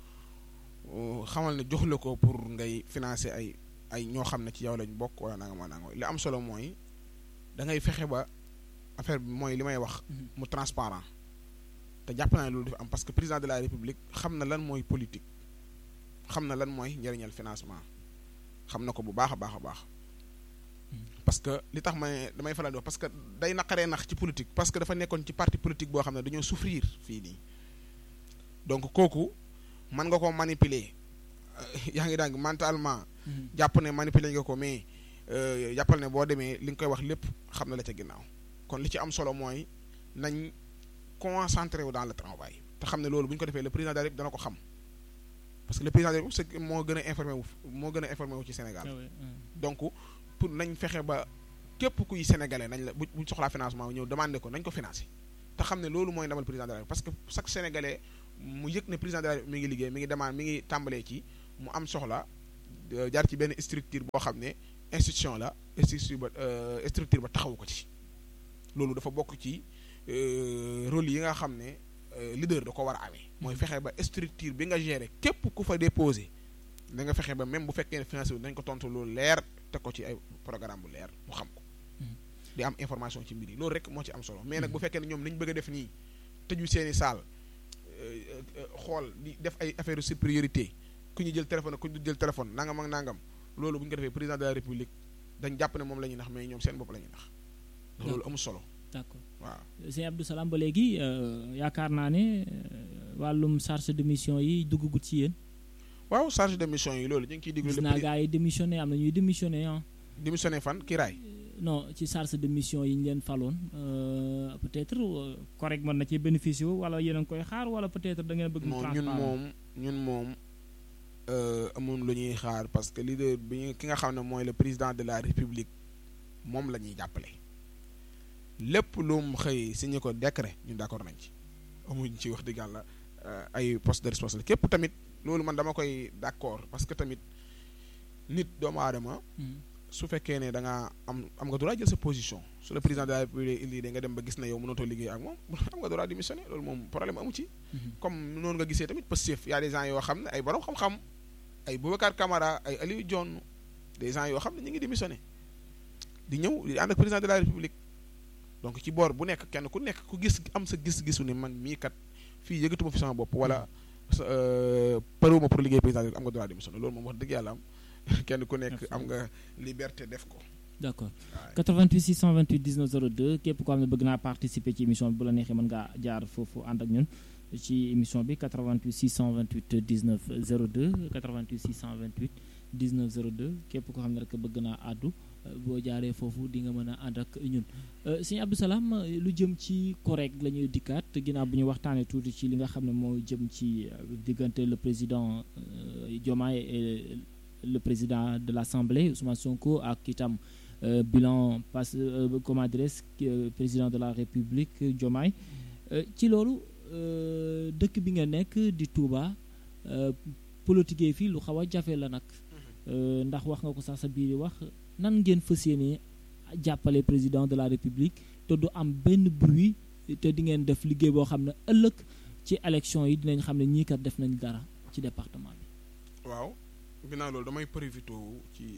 [SPEAKER 2] xamal ne jox la ko pour ngay financer ay ay ñoo xam ne ci yow lañ bokk wala nanga ma nanga li am solo mooy da ngay fexe ba. affaire bi mooy li may wax mu transparent te jàpp naa ne loolu dafa am parce que président de la république xam na lan mooy politique xam na lan mooy njëriñal financement xam na ko bu baax a baax a baax parce que li tax may damay faral di wax parce que day naqaree nax ci politique parce que dafa nekkoon ci parti politique boo xam ne dañoo souffrir fii nii donc kooku mën nga ko manipuler yaa ngi dàng mentalement jàpp ne manipuler nga ko mais jàppal ne boo demee li nga koy wax lépp xam na la ca ginnaaw kon li ci am solo mooy nañ concentré wu dans le travail te xam ne loolu bu ñu ko defee le président de la République dana ko xam parce que le président de la République moo gën a informé wu moo gën a informé wu ci Sénégal donc pour nañ fexe ba képp kuy sénégalais nañ la bu buñ soxlaa financement ñëw demandé ko nañ ko financé te xam ne loolu mooy ndamal président de la République parce que chaque sénégalais mu yëg ne président de la République mi ngi liggéey mi ngi demande mi ngi tàmbalee ci mu am soxla jaar ci benn structure boo xam ne institution la structure ba structure ba taxawu ko ci loolu dafa bokk ci rôle yi nga xam ne leader da ko war a amee mooy fexe ba structure bi nga gérer képp ku fa déposé da nga fexe ba même bu fekkee ne financé dañ ko tontu loolu leer teg ko ci ay programme bu leer mu xam ko di am information ci mbir yi loolu rek moo ci am solo mais nag bu fekkee ne ñoom li ñu bëgg a def nii tëju seeni saal xool di def ay affaire sur priorité ku ñu jël téléphone ku ñu jël téléphone nangam ak nangam loolu bu ñu ko defee président de la république dañ jàpp ne moom la ñuy nax mais ñoom seen bopp la ñuy nax ndax loolu amul solo
[SPEAKER 1] d'accord
[SPEAKER 2] waaw
[SPEAKER 1] sëñ Abdou Salam ba léegi yaakaar naa ne wàllum charge de mission yi duggagut ci yéen
[SPEAKER 2] waaw charge de mission yi loolu ñu ngi ciy diglu
[SPEAKER 1] gis naa gars yi démissionné am na ñuy démissionné ah
[SPEAKER 2] démissionné fan kii raay
[SPEAKER 1] non ci charge de mission yi ñu leen faloon peut-être correct mën na ci bénéficier wala yéen a ngi koy xaar wala peut-être da ngeen bëgg mu
[SPEAKER 2] non ñun moom ñun moom amoon lu ñuy xaar parce que leader bi ñu ki nga xam ne mooy le président de la république moom la ñuy jàppale lépp lu mu xëy signé ko décret ñun d'accord nañ ci amuñ ci wax dëgg yàlla ay poste de responsabilité képp tamit loolu man dama koy d'accord parce que tamit nit doomu aadama su fekkee ne da nga am am nga droit jël sa position su le président de la république lii da nga dem ba gis na yow mënatoo liggéey ak moom am nga droit démissionner loolu moom problème amu ci comme noonu nga gisee tamit Pastef y a des gens yoo xam ne ay borom xam-xam ay Boubacar Camara ay Aliou Dione des gens yoo xam ne ñu ngi démissionner di ñëw di ànd ak président de la république donc ci boor bu nekk kenn ku nekk ku gis am sa gis-gisu ne man mii kat fii yëgatuma fi sama bopp wala parewuma pour liggéey président am nga droit démissionner loolu moom wax dëgg yàlla am kenn ku nekk am nga liberté def ko.
[SPEAKER 1] d'accord 88 628 19 02 képp koo xam ne bëgg naa participer ci émission bi bu la neexee mën ngaa jaar foofu ànd ak ñun ci émission bi 88 628 19 02 88 628 19 02 képp koo xam ne rek bëgg naa àddu boo jaaree foofu di nga mën a ànd ak ñun. sëñ Abdou Salam lu jëm ci correct la ñuy dikkaat ginnaaw bu ñu waxtaanee tuuti ci li nga xam ne moo jëm ci diggante le président Diomaye et. le président de l'Assemblée Ousmane Sonko ak itam bilan pass comment dirais-je président de la République Diomaye ci loolu dëkk bi nga nekk di Touba politique fii lu xaw a jafe la nag ndax wax nga ko sax sa biir wax nan ngeen fas yéene jàppale président de la République te du am benn bruit te di ngeen def liggéey boo xam ne ëllëg ci élection yi dinañ xam ne ñii kat def nañ dara ci département bi.
[SPEAKER 2] waaw. ginnaaw loolu damay profité ci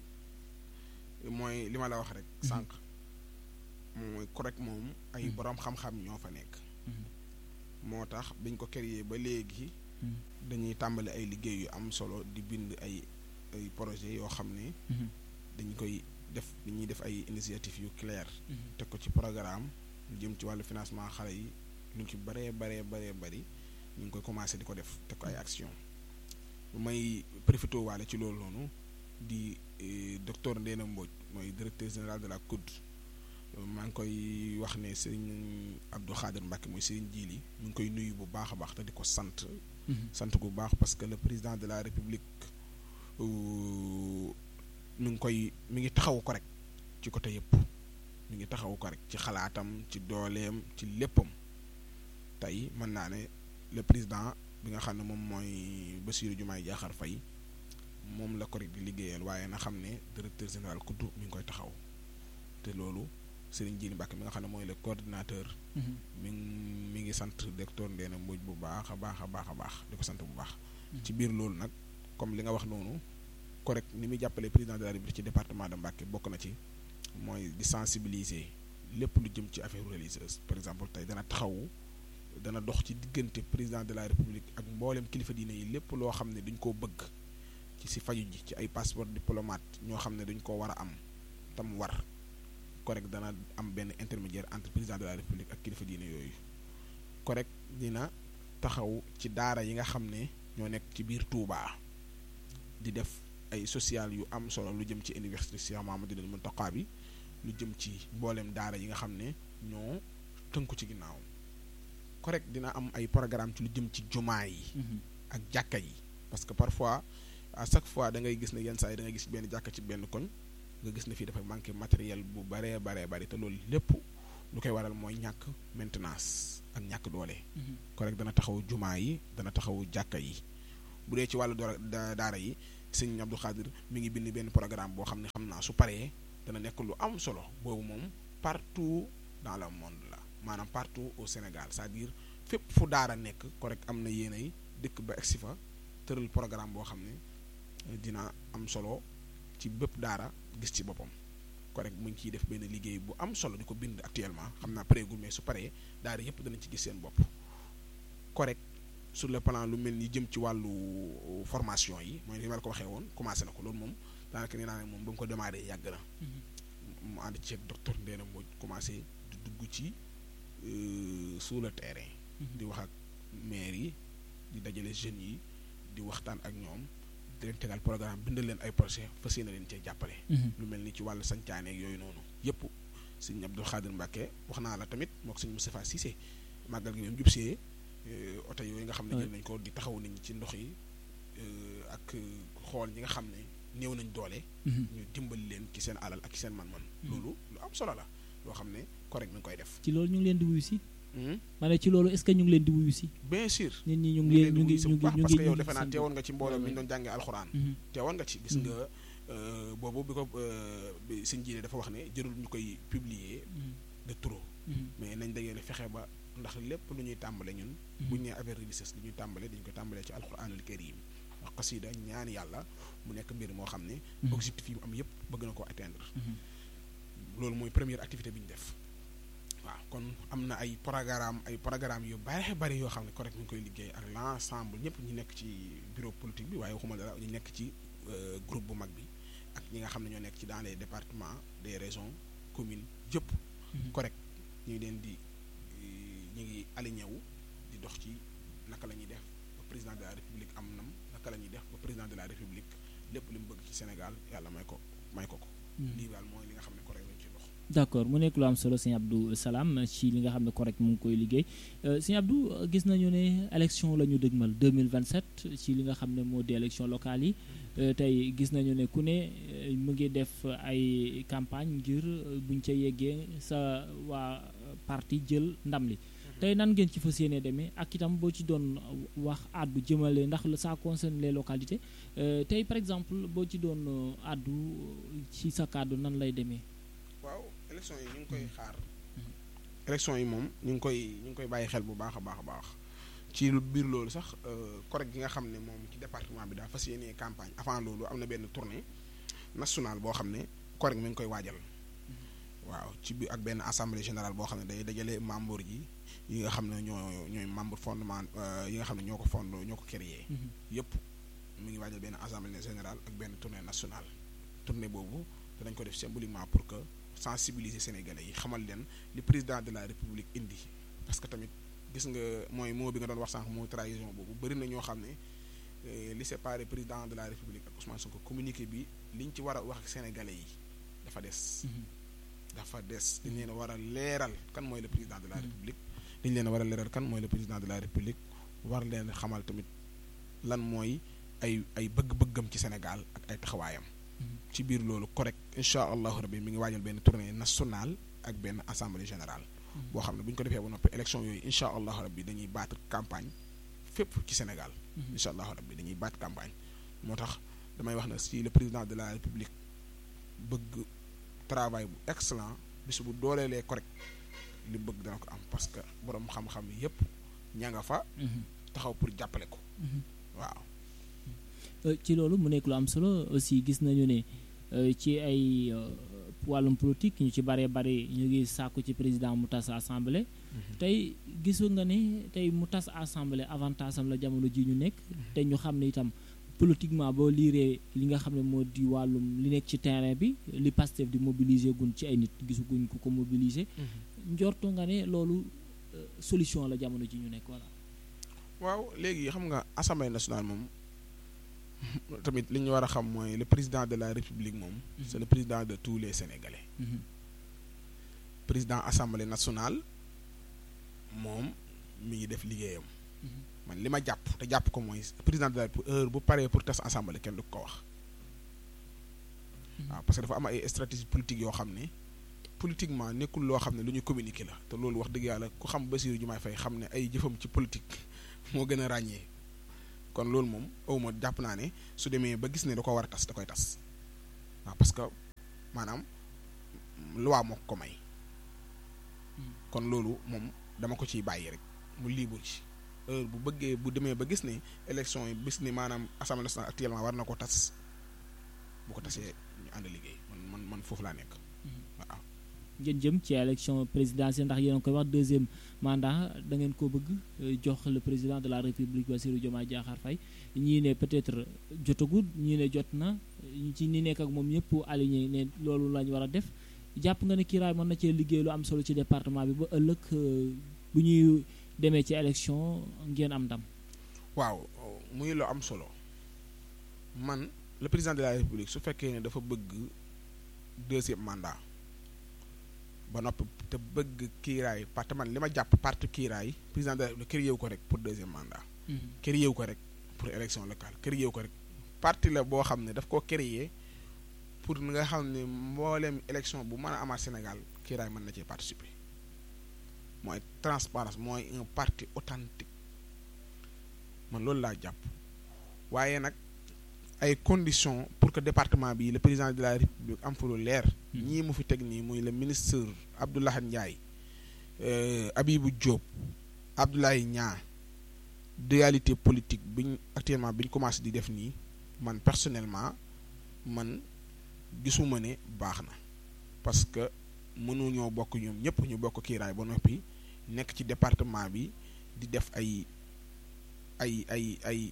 [SPEAKER 2] mooy li ma la wax rek sànq mooy correct moom ay borom xam-xam ñoo fa nekk moo tax biñ ko créé ba léegi dañuy tàmbali ay liggéey yu am solo di bind ay ay projet yoo xam ne dañ koy def dañuy def ay initiative yu claire teg ko ci programme lu jëm ci wàllu financement xale yi lu ci baree baree baree bari ñu ngi koy commencé di ko def teg ko ay action may profité waale ci loolu noonu di docteur Ndéna Mbodj mooy directeur général de la COUD maa ngi koy wax ne Serigne Abdou Khader Mbacke mooy Serigne Djili mu ngi koy nuyu bu baax a baax te di ko sant. sant bu baax parce que le président de la république mi ngi koy mi ngi taxawu ko rek ci côté yëpp mi ngi taxawu ko rek ci xalaatam ci dooleem ci léppam tey mën naa ne le président. bi nga xam ne moom mooy Bassirou Diomaye Diakhar Faye moom la ko rek di liggéeyal waaye na xam ne directeur général kuddu mi ngi koy taxaw te loolu Serigne Djili Mbacke mi nga xam ne mooy le coordinateur. mi mi ngi sant docteur Ndéna Mbodj bu baax a baax a baax a baax di ko sant bu baax. ci biir loolu nag comme li nga wax noonu correct ni muy jàppale président de la République ci département de Mbacke bokk na ci mooy di sensibiliser lépp lu jëm ci affaire religieuse par exemple tey dana taxawu. dana dox ci diggante président de la république ak mboolem kilifa diine yi lépp loo xam ne dañ koo bëgg ci si faju ji ci ay passeport diplomate ñoo xam ne dañ koo war a am tam war correct dana am benn intermédiaire entre président de la république ak kilifa diine yooyu correct dina taxaw ci daara yi nga xam ne ñoo nekk ci biir Touba di def ay social yu am solo lu jëm ci université Cheikh Mouhamadoul Mountakha bi lu jëm ci mboolem daara yi nga xam ne ñoo tënku ci ginnaaw correct dina am ay programme ci lu jëm ci jumaa yi ak jàkka yi parce que parfois à chaque fois da ngay gis ne yenn saa yi da ngay gis benn jàkka ci benn koñ nga gis ne fii dafa manqué matériel bu baree baree bari te loolu lépp lu koy waral mooy ñàkk maintenance ak ñàkk doole correct dana taxaw jumaa yi dana taxaw jàkka yi bu dee ci wàllu daara yi sëñ Abdou Khadir mi ngi bind benn programme boo xam ne xam naa su paree dana nekk lu am solo boobu moom partout dans le monde la maanaam partout au Sénégal c'est-à-dire fépp fu daara nekk correct am na yéenay dëkk ba egsi fa tëral programme boo xam ne dina am solo ci bépp daara gis ci boppam correct mu ngi ciy def benn liggéey bu am solo di ko bind actuellement xam naa pareegul mais su paree daara yépp danañ ci gis seen bopp correct sur le plan lu mel ni jëm ci wàllu formation yi mooy ni ma la ko waxee woon commencé na ko loolu moom daanaka nee naa ne moom ba mu ko démarré yàgg na mu ànd ci docteur Ndéna Mbodj commencé di dugg ci sur le terrain di wax ak maire yi di dajale jeunes yi di waxtaan ak ñoom di leen tegal programme bindal leen ay projet fas yéene leen cee jàppale lu mel ni ci wàllu sancaane ak yooyu noonu yëpp sëñ Abdou Khadir Mbacke wax naa la tamit moo ko sëñ Moustapha Cissé màggal gi même jub see oto yooyu nga xam ne jël nañ ko di taxaw nañ ci ndox yi ak xool ñi nga xam ne néew nañ doole ñu dimbali leen ci seen alal ak ci seen man-man loolu lu am solo la loo xam ne correct mi ngi koy def
[SPEAKER 1] ci loolu ñu ngi leen di wuyu si ma ne ci loolu est-ce que ñu ngi leen di wuyu si
[SPEAKER 2] bien sûr
[SPEAKER 1] nit ñi ñu ngi leen ñu ngi ñu ngi
[SPEAKER 2] parce que yow defe naa teewoon nga ci mbooloo mi ñu doon jàngee alxuraan teewoon nga ci gis nga boobu bi ko bi sëñ jiine dafa wax ne jërul ñu koy publier de trop mais nañ dajale fexe ba ndax lépp lu ñuy tàmbale ñun buñ nee affaire religieuse lu ñuy tàmbale dañu koy tàmbalee ci alxuraanul karim wax xasida ñaan yàlla mu nekk mbir moo xam ne objectif yi mu am yépp bëgg na ko atteindre loolu mooy première activité bi ñu def waaw kon am na ay programme ay programme yu bare bari yoo xam ne correct mi ngi koy liggéey ak l'ensemble ñëpp ñu nekk ci bureau politique bi waaye waxuma dara ñu nekk ci groupe bu mag bi ak ñi nga xam ne ñoo nekk ci dans les départements des régions communes yëpp correct ñu ngi leen di ñu ngi aligné wu di dox ci naka la ñuy def ba président de la république am nam naka la ñuy def ba président de la république lépp li mu bëgg ci Sénégal yàlla may ko may ko ko lii daal mooy li nga xam ne correct lañ ci dox
[SPEAKER 1] d'accord mu nekk lu am solo sëñ Abdou Salam ci li nga xam ne correct mu ngi koy liggéey sëñ Abdou gis nañu ne élection la ñu dëgmal 2027 ci li nga xam ne moo di élection locale yi tey gis nañu ne ku ne mu ngi def ay campagne ngir buñ ca yeggee sa waa parti jël ndam li tey nan ngeen ci fas yéene demee ak itam boo ci doon wax àddu jëmale ndax ça concerne les localités tey par exemple boo ci doon àddu ci sa kàddu nan lay demee
[SPEAKER 2] waaw élection yi ñu ngi koy xaar élection yi moom ñu ngi koy ñu ngi koy bàyyi xel bu baax a baax a baax ci biir loolu sax correct gi nga xam ne moom ci département bi daa fas yéenee campagne avant loolu am na benn tournée nationale boo xam ne correct mi ngi koy waajal waaw ci biir ak benn assemblée générale boo xam ne day dajale membre yi yi nga xam ne ñoo ñooy membre fondement yi nga xam ne ñoo ko fond ñoo ko créé yëpp mi ngi waajal benn assemblée générale ak benn tournée nationale tournée boobu danañ ko def symboliquement pour que sensibiliser sénégalais yi xamal leen li président de la république indi parce que tamit gis nga mooy moo bi nga doon wax sànq moo trahison boobu bëri na ñoo xam ne li séparé président de la république ak Ousmane Sonko communiqué bi liñ ci war a wax ak sénégalais yi dafa des dafa des dañ leen a war a leeral kan mooy le président de la république dañ leen a war a leeral kan mooy le président de la république war leen xamal tamit lan mooy ay ay bëgg-bëggam ci Sénégal ak ay taxawaayam ci biir loolu correct incha allahu rabbi mi ngi waajal benn tournée nationale ak benn assemblée générale boo xam ne bu ñu ko defee ba noppi élection yooyu incha allahu rabbi dañuy battre campagne fépp ci Sénégal incha allahu rabbi dañuy battre campagne moo tax damay wax na si le président de la république bëgg travail bu excellent bis bu dooleelee correct li bëgg dana ko am parce que borom xam-xam yépp ña nga fa taxaw pour jàppale ko waaw
[SPEAKER 1] ci loolu mu nekk lu am solo aussi gis nañu ne ci ay wàllum politique ñu ci bare bare ñu ngi sàkku ci président mu tas assemblée tey gisu nga ne tey mu tas assemblée avantage am la jamono ji ñu nekk te ñu xam ne itam politiquement boo liiree li nga xam ne moo di wàllum li nekk ci terrain bi li Pastef di mobiliser gun ci ay nit gisuguñ ko ko mobiliser njortu nga ne loolu solution la jamono ji ñu nekk voilà
[SPEAKER 2] waaw léegi xam nga assemblée nationale moom tamit li ñu war a xam mooy le président de la république moom c'est le président de tous les sénégalais président assemblée nationale moom mi ngi def liggéeyam man li ma jàpp te jàpp ko mooy président de la république heure bu paree pour tas assemblée kenn du ko wax waaw parce que dafa am ay stratégie politique yoo xam ne politiquement nekkul loo xam ne lu ñu communiquer la te loolu wax dëgg yàlla ku xam Bassirou Diomaye Faye xam ne ay jëfam ci politique moo gën a ràññee kon loolu moom awma jàpp naa ne su demee ba gis ne da ko war a tas da koy tas waaw parce que maanaam loi moo ko may kon loolu moom dama ko ciy bàyyi rek mu libre ci heure bu bëggee bu demee ba gis ne élection yi bis ni maanaam assemblée nationale actuellement war na ko tas bu ko tasee ñu ànd liggéey man man man foofu laa nekk waaw.
[SPEAKER 1] ngeen jëm ci élection présidentielle ndax yéen a koy wax deuxième mandat da ngeen ko bëgg jox le président de la république Bassirou Diomaye Diakhar Faye ñii ne peut-être jotagul ñii ne jot na ci ñi nekk ak moom ñëpp aligné ne loolu lañ war a def jàpp nga ne kiiraay mën na cee liggéey lu am solo ci département bi ba ëllëg bu ñuy demee ci élection ngeen am ndam.
[SPEAKER 2] waaw muy lu am solo man le président de la république su fekkee ne dafa bëgg deuxième mandat. ba noppi te bëgg kiiraay parce que man li ma jàpp parti kiiraay président de la République kër yeewu ko rek pour deuxième mandat. kër yeewu ko rek pour élection locale kër yeewu ko rek parti la boo xam ne daf koo créer pour nga xam ne mbooleem élection bu mën a amaat Sénégal kiiraay mën na cee participer mooy transparence mooy un parti authentique man loolu laa jàpp waaye nag ay conditions pour que département bi le président de la République am fa lu leer. ñii mu fi teg nii muy le ministre Abdoulaye Ndiaye Abibou Diop Abdoulaye Niang dualité politique biñ actuellement biñ commencé di def nii man personnellement man gisuma ne baax na parce que mënuñoo bokk ñoom ñëpp ñu bokk kiiraay ba noppi nekk ci département bi di def ay ay ay ay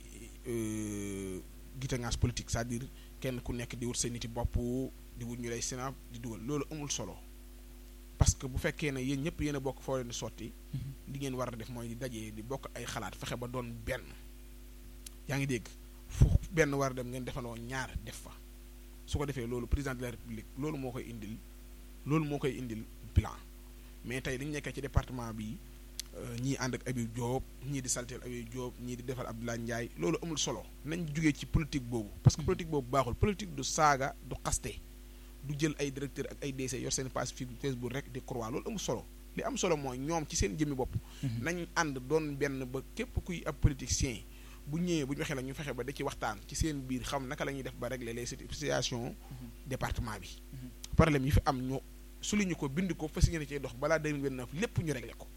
[SPEAKER 2] gitangaas politique c'est-à-dire kenn ku nekk di wut sa niti bopp di wut ñu lay sénat di dugal loolu amul solo parce que bu fekkee ne yéen ñëpp yéen a bokk foo leen di sotti li ngeen war a def mooy di dajee di bokk ay xalaat fexe ba doon benn yaa ngi dégg fu benn war a dem ngeen defandoo ñaar def fa su ko defee loolu président de la république loolu moo koy indil loolu moo koy indil bilan mais tey dañu nekkee ci département bi ñii ànd ak Habib Diop ñii di salteel Habib Diop ñii di defal Abdoulaye Ndiaye loolu amul solo nañ jugee ci politique boobu parce que politique boobu baaxul politique du saaga du xaste du jël ay directeur ak ay DC yor seen page Facebook rek di croix loolu amul solo li am solo mooy ñoom ci seen jëmmi bopp nañ ànd doon benn ba képp kuy ab politicien bu ñëwee bu ñu waxee la ñu fexe ba da ci waxtaan ci seen biir xam naka la ñuy def ba régler les situations département bi problème yi fi am ñu souligné ko bind ko fas yéene cee dox balaa 2029 lépp ñu réglé ko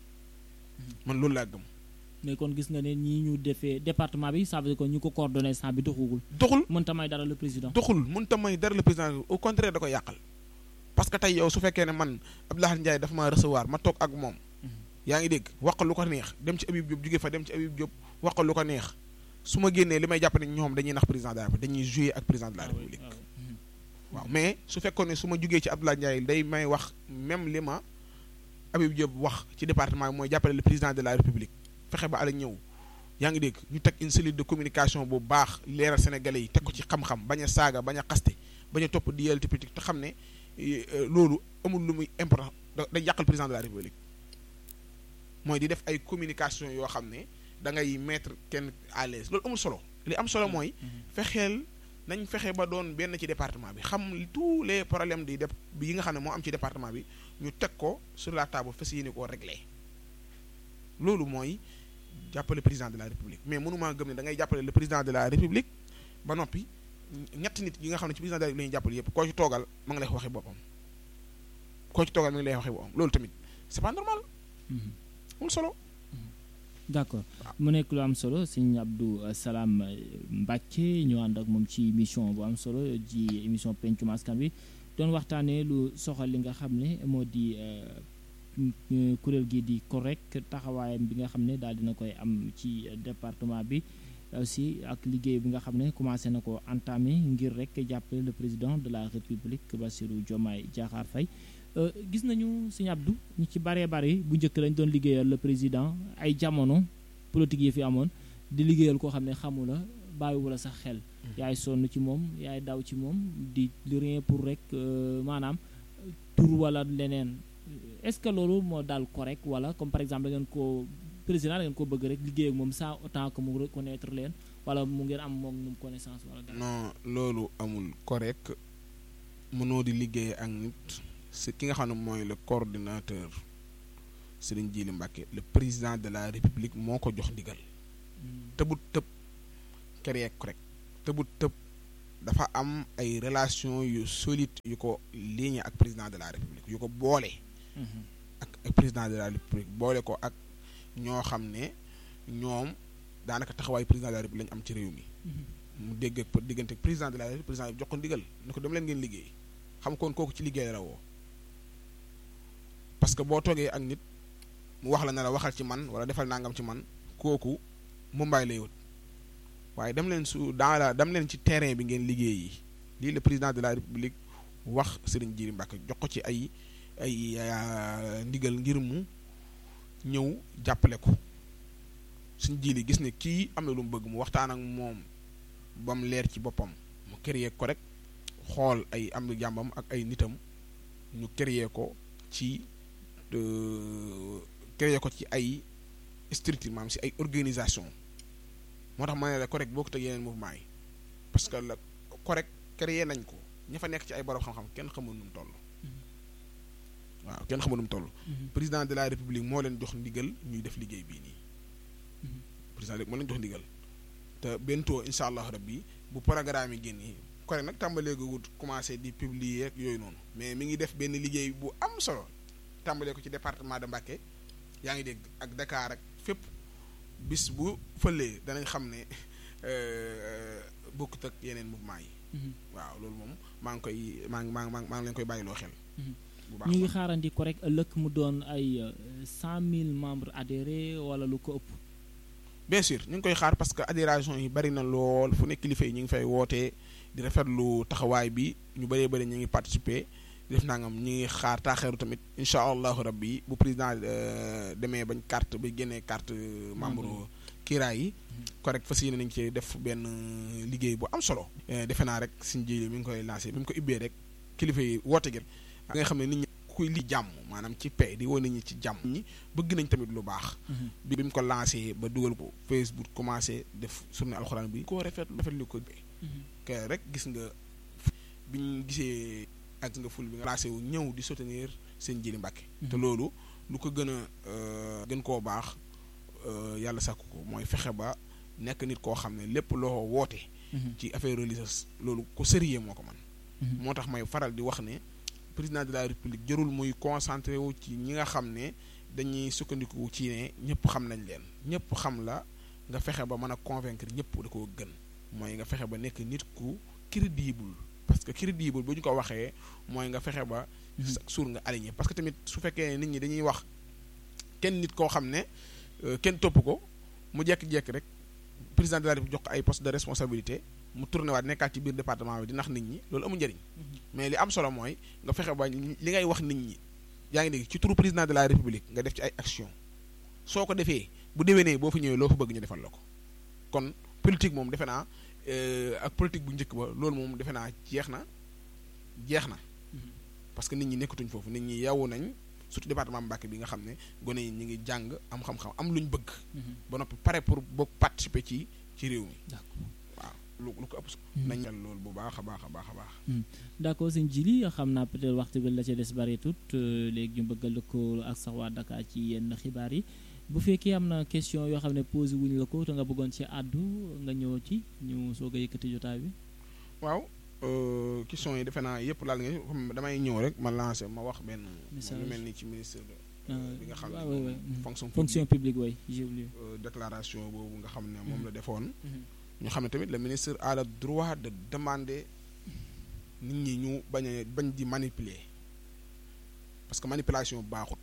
[SPEAKER 2] man loolu laa gëm.
[SPEAKER 1] mais kon gis nga ne ñii ñu defee département bi ça veut dire que ñu ko coordonné sans bi doxugul.
[SPEAKER 2] doxul
[SPEAKER 1] mënta may dara le président.
[SPEAKER 2] doxul mënta may dara le président au contraire da koy yàqal. parce que tey yow su fekkee ne man Abdoulaye Ndiaye dafa ma recevoir ma toog ak moom. yaa ngi dégg wax lu ko neex dem ci Habib Diop jóge fa dem ci Habib Diop wax lu ko neex su ma génnee li may jàpp ne ñoom dañuy nax président de la République dañuy jouer ak président de la République. waaw mais su fekkoon ne su ma jugee ci Abdoulaye Ndiaye day may wax même li ma Habib Diop wax ci département bi mooy jàppale le président de la République fexe ba ala ñëw yaa ngi dégg ñu teg une cellule de communication bu baax leeral sénégalais yi teg ko ci xam-xam bañ a saaga bañ a xaste bañ a topp di yelti politique te xam ne loolu amul lu muy important day yàqal président de la République mooy di def ay communication yoo xam ne da ngay mettre kenn à l'aise loolu amul solo li am solo mooy fexeel nañ fexe ba doon benn ci département bi xam tous les problèmes di def yi nga xam ne moo am ci département bi ñu teg ko sur la table fas yéene koo régler loolu mooy jàppale président de la république mais mënumaa gëm ne da ngay jàppale le président de la république ba noppi ñetti nit yi nga xam ne ci président de la république la ñuy jàppale yëpp koo ci toogal ma ngi lay waxi boppam koo ci toogal ma ngi lay waxi boppam loolu tamit c'est pas normal amul solo
[SPEAKER 1] d'accord mu nekk lu am solo sëñ Abdou Salam Mbacke ñu ànd ak moom ci émission bu am solo ji émission pencum askan wi doon waxtaanee lu soxal li nga xam ne moo di kuréel gi di correct taxawaayam bi nga xam ne daal dina koy am ci département bi aussi ak liggéey bi nga xam ne commencé na ko entamé ngir rek jàppale le président de la république Bassirou Diomaye Diakhar Faye gis nañu sëñ Abdou ñu ci baree bari bu njëkk lañ doon liggéeyal le président ay jamono politique yi fi amoon di liggéeyal koo xam ne xamu la bàyyiwu la sax xel yaay sonn ci moom yaay daw ci moom di rien pour rek maanaam tur wala leneen est-ce que loolu moo daal correct wala comme par exemple da ngeen ko président da ngeen ko bëgg rek liggéey ak moom sans autant que mu reconnaître leen wala mu ngeen am moom moom connaissance wala dara
[SPEAKER 2] non loolu amul correct mënoo di liggéey ak nit c'est ki nga xam ne mooy le coordinateur Serigne Djili Mbacké le président de la république moo ko jox ndigal tëbut tëb créer correct tëbut tëb dafa am ay relation yu solide yu ko lié ak président de la république yu ko boole ak président de la république boole ko ak ñoo xam ne ñoom daanaka taxawaayu président de la république lañu am ci réew mi mu dégg ak diggante président de la république président bi jox ko ndigal ni ko dem leen ngeen liggéey xam koon kooku ci liggéey la woo parce que boo toogee ak nit mu wax la ne la waxal ci man wala defal nangam ci man kooku mumbaay lay wut waaye dem leen su dans la dem leen ci terrain bi ngeen liggéey yi lii le président de la république wax Serigne Djily Mbacké jox ko ci ay ay ndigal ngir mu ñëw jàppale ko suñ Djily gis ne kii am na lu mu bëgg mu waxtaan ak moom ba mu leer ci boppam mu créer ko rek xool ay am na jàmbam ak ay nitam ñu créer ko ci créer ko ci ay structure maanaam si ay organisation moo tax ma ne la correct boo ko teg yeneen mouvement yi parce que la correct créer nañ ko ña fa nekk ci ay borom xam-xam kenn xamul nu mu toll waaw kenn xamul nu mu toll président de la république moo leen jox ndigal ñuy def liggéey bii nii président moo leen jox ndigal te bentoo incha allah rabbi bu programme yi génnee correct nag tàmbalee ko wut commencé di publier ak yooyu noonu mais mi ngi def benn liggéey bu am solo tàmbalee ko ci département de Mbacké yaa ngi dégg ak Dakar ak fépp bis bu fëlee danañ xam ne bokkut ak yeneen mouvement yi. waaw loolu moom maa ngi koy maa ngi maa ngi maa ngi leen koy bàyyiloo xel.
[SPEAKER 1] bu baax ñu ngi xaarandi ko rek ëllëg mu doon ay cent mille membres adhérés wala lu ko ëpp.
[SPEAKER 2] bien sûr ñu ngi koy xaar parce que adhération yi bari na lool fu nekk kilifa yi ñu ngi fay wootee di rafetlu taxawaay bi ñu bëree bëri ñu ngi participer. def nangam ñi ngi xaar taaxeeru tamit incha allahu rabbi bu président demee bañ carte ba génnee carte membre kiiraay yi correct fas yéene nañ ci def benn liggéey bu am solo defe naa rek suñ ji mi ngi koy lancé bi mu ko ubbee rek kilifa yi woote gi nga nga xam ne nit ñi kuy li jàmm maanaam ci paix di woo nit ñi ci jàmm ñi bëgg nañ tamit lu baax bi bi mu ko lancé ba dugal ko Facebook commencé def journée alxuraan bi koo rafet rafetlu ko que rek gis nga biñ gisee ak nga ful bi nga placé wu ñëw di soutenir seen Djily Mbacké te loolu lu ko gën a gën koo baax yàlla sàkku ko mooy fexe ba nekk nit koo xam ne lépp loo woote ci affaire religieuse loolu ko sérieux moo ko man moo tax may faral di wax ne président de la république jërul muy concentré wu ci ñi nga xam ne dañuy sukkandiku ci ne ñëpp xam nañ leen ñëpp xam la nga fexe ba mën a convaincre ñëpp da koo gën mooy nga fexe ba nekk nit ku crédible parce que crédible bu ñu ko waxee mooy nga fexe ba suur nga aligné parce que tamit su fekkee nit ñi dañuy wax kenn nit koo xam ne kenn topp ko mu jekk-jekk rek président de la République jox ko ay poste de responsabilité mu tourné waat nekkaat ci biir département bi di nax nit ñi loolu amul njëriñ mais li am solo mooy nga fexe ba li ngay wax nit ñi yaa ngi dégg ci turu président de la République nga def ci ay action soo ko defee bu déwénee boo fa ñëwee loo fa bëgg ñu defal la ko kon politique moom defe naa ak politique bu njëkk ba loolu moom defe naa jeex na jeex na parce que nit ñi nekkatuñ foofu nit ñi yeewu nañ surtout département Mbacké bi nga xam ne gone yi ñu ngi jàng am xam-xam am luñ bëgg. ba noppi pare pour bokk participer ci ci réew mi. waaw lu lu ko ëpp. nañ mel loolu bu baax a baax a baax a baax.
[SPEAKER 1] d'accord sëñ Djily xam naa peut-être waxtu bi la ca des bareetut léegi ñu bëgg a lëkkaloo ak sax waa Dakar ci yenn xibaar yi. bu fekkee am na question yoo xam ne posé wuñu la ko te nga bëggoon ci àddu nga ñëw ci ñu soog a yëkkati jotaay bi.
[SPEAKER 2] waaw question yi defe naa yëpp laal nga damay ñëw rek ma lancé ma wax benn. lu mel ni ci ministre bi nga xam ne fonction
[SPEAKER 1] fonction publique way
[SPEAKER 2] déclaration boobu nga xam ne moom la defoon. ñu xam ne tamit le ministre a le droit de demander nit ñi ñu bañ a bañ di manipuler parce que manipulation baaxul.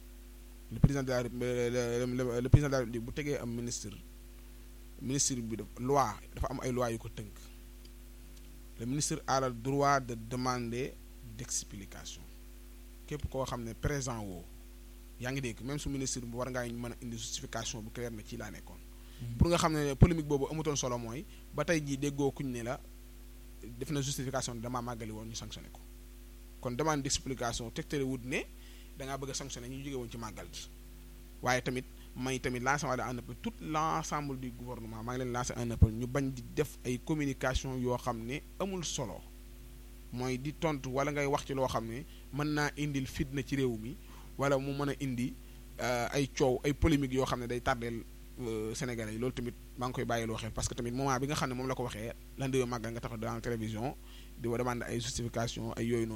[SPEAKER 2] le président de la le, le président de la République bu tegee am ministre ministre bi def loi dafa am ay loi yu ko tënk le ministre a le droit de demander d'explication képp koo xam ne présent woo yaa ngi dégg même su ministre bi war ngaa mën a indi justification bu clair na ci laa nekkoon pour nga xam ne polémique boobu amutoon solo mooy ba tey jii déggoo kuñ ne la def na justification damaa màggali woon ñu sanctionné ko kon demande d'explication tegtale wut ne da ngaa bëgg a sanctionné ñu jóge woon ci màggal gi waaye tamit may tamit lancé wala un appel tout l'ensemble du gouvernement maa ngi leen lancé un appel ñu bañ di def ay communication yoo xam ne amul solo mooy di tontu wala ngay wax ci loo xam ne mën naa indil fitna ci réew mi wala mu mën a indi ay coow ay polémique yoo xam ne day tardeel Sénégalais yi loolu tamit maa ngi koy bàyyiloo xel parce que tamit moment bi nga xam ne moom la ko waxee lan di màggal nga tax dans la télévision di wa demande ay justification ay yooyu noonu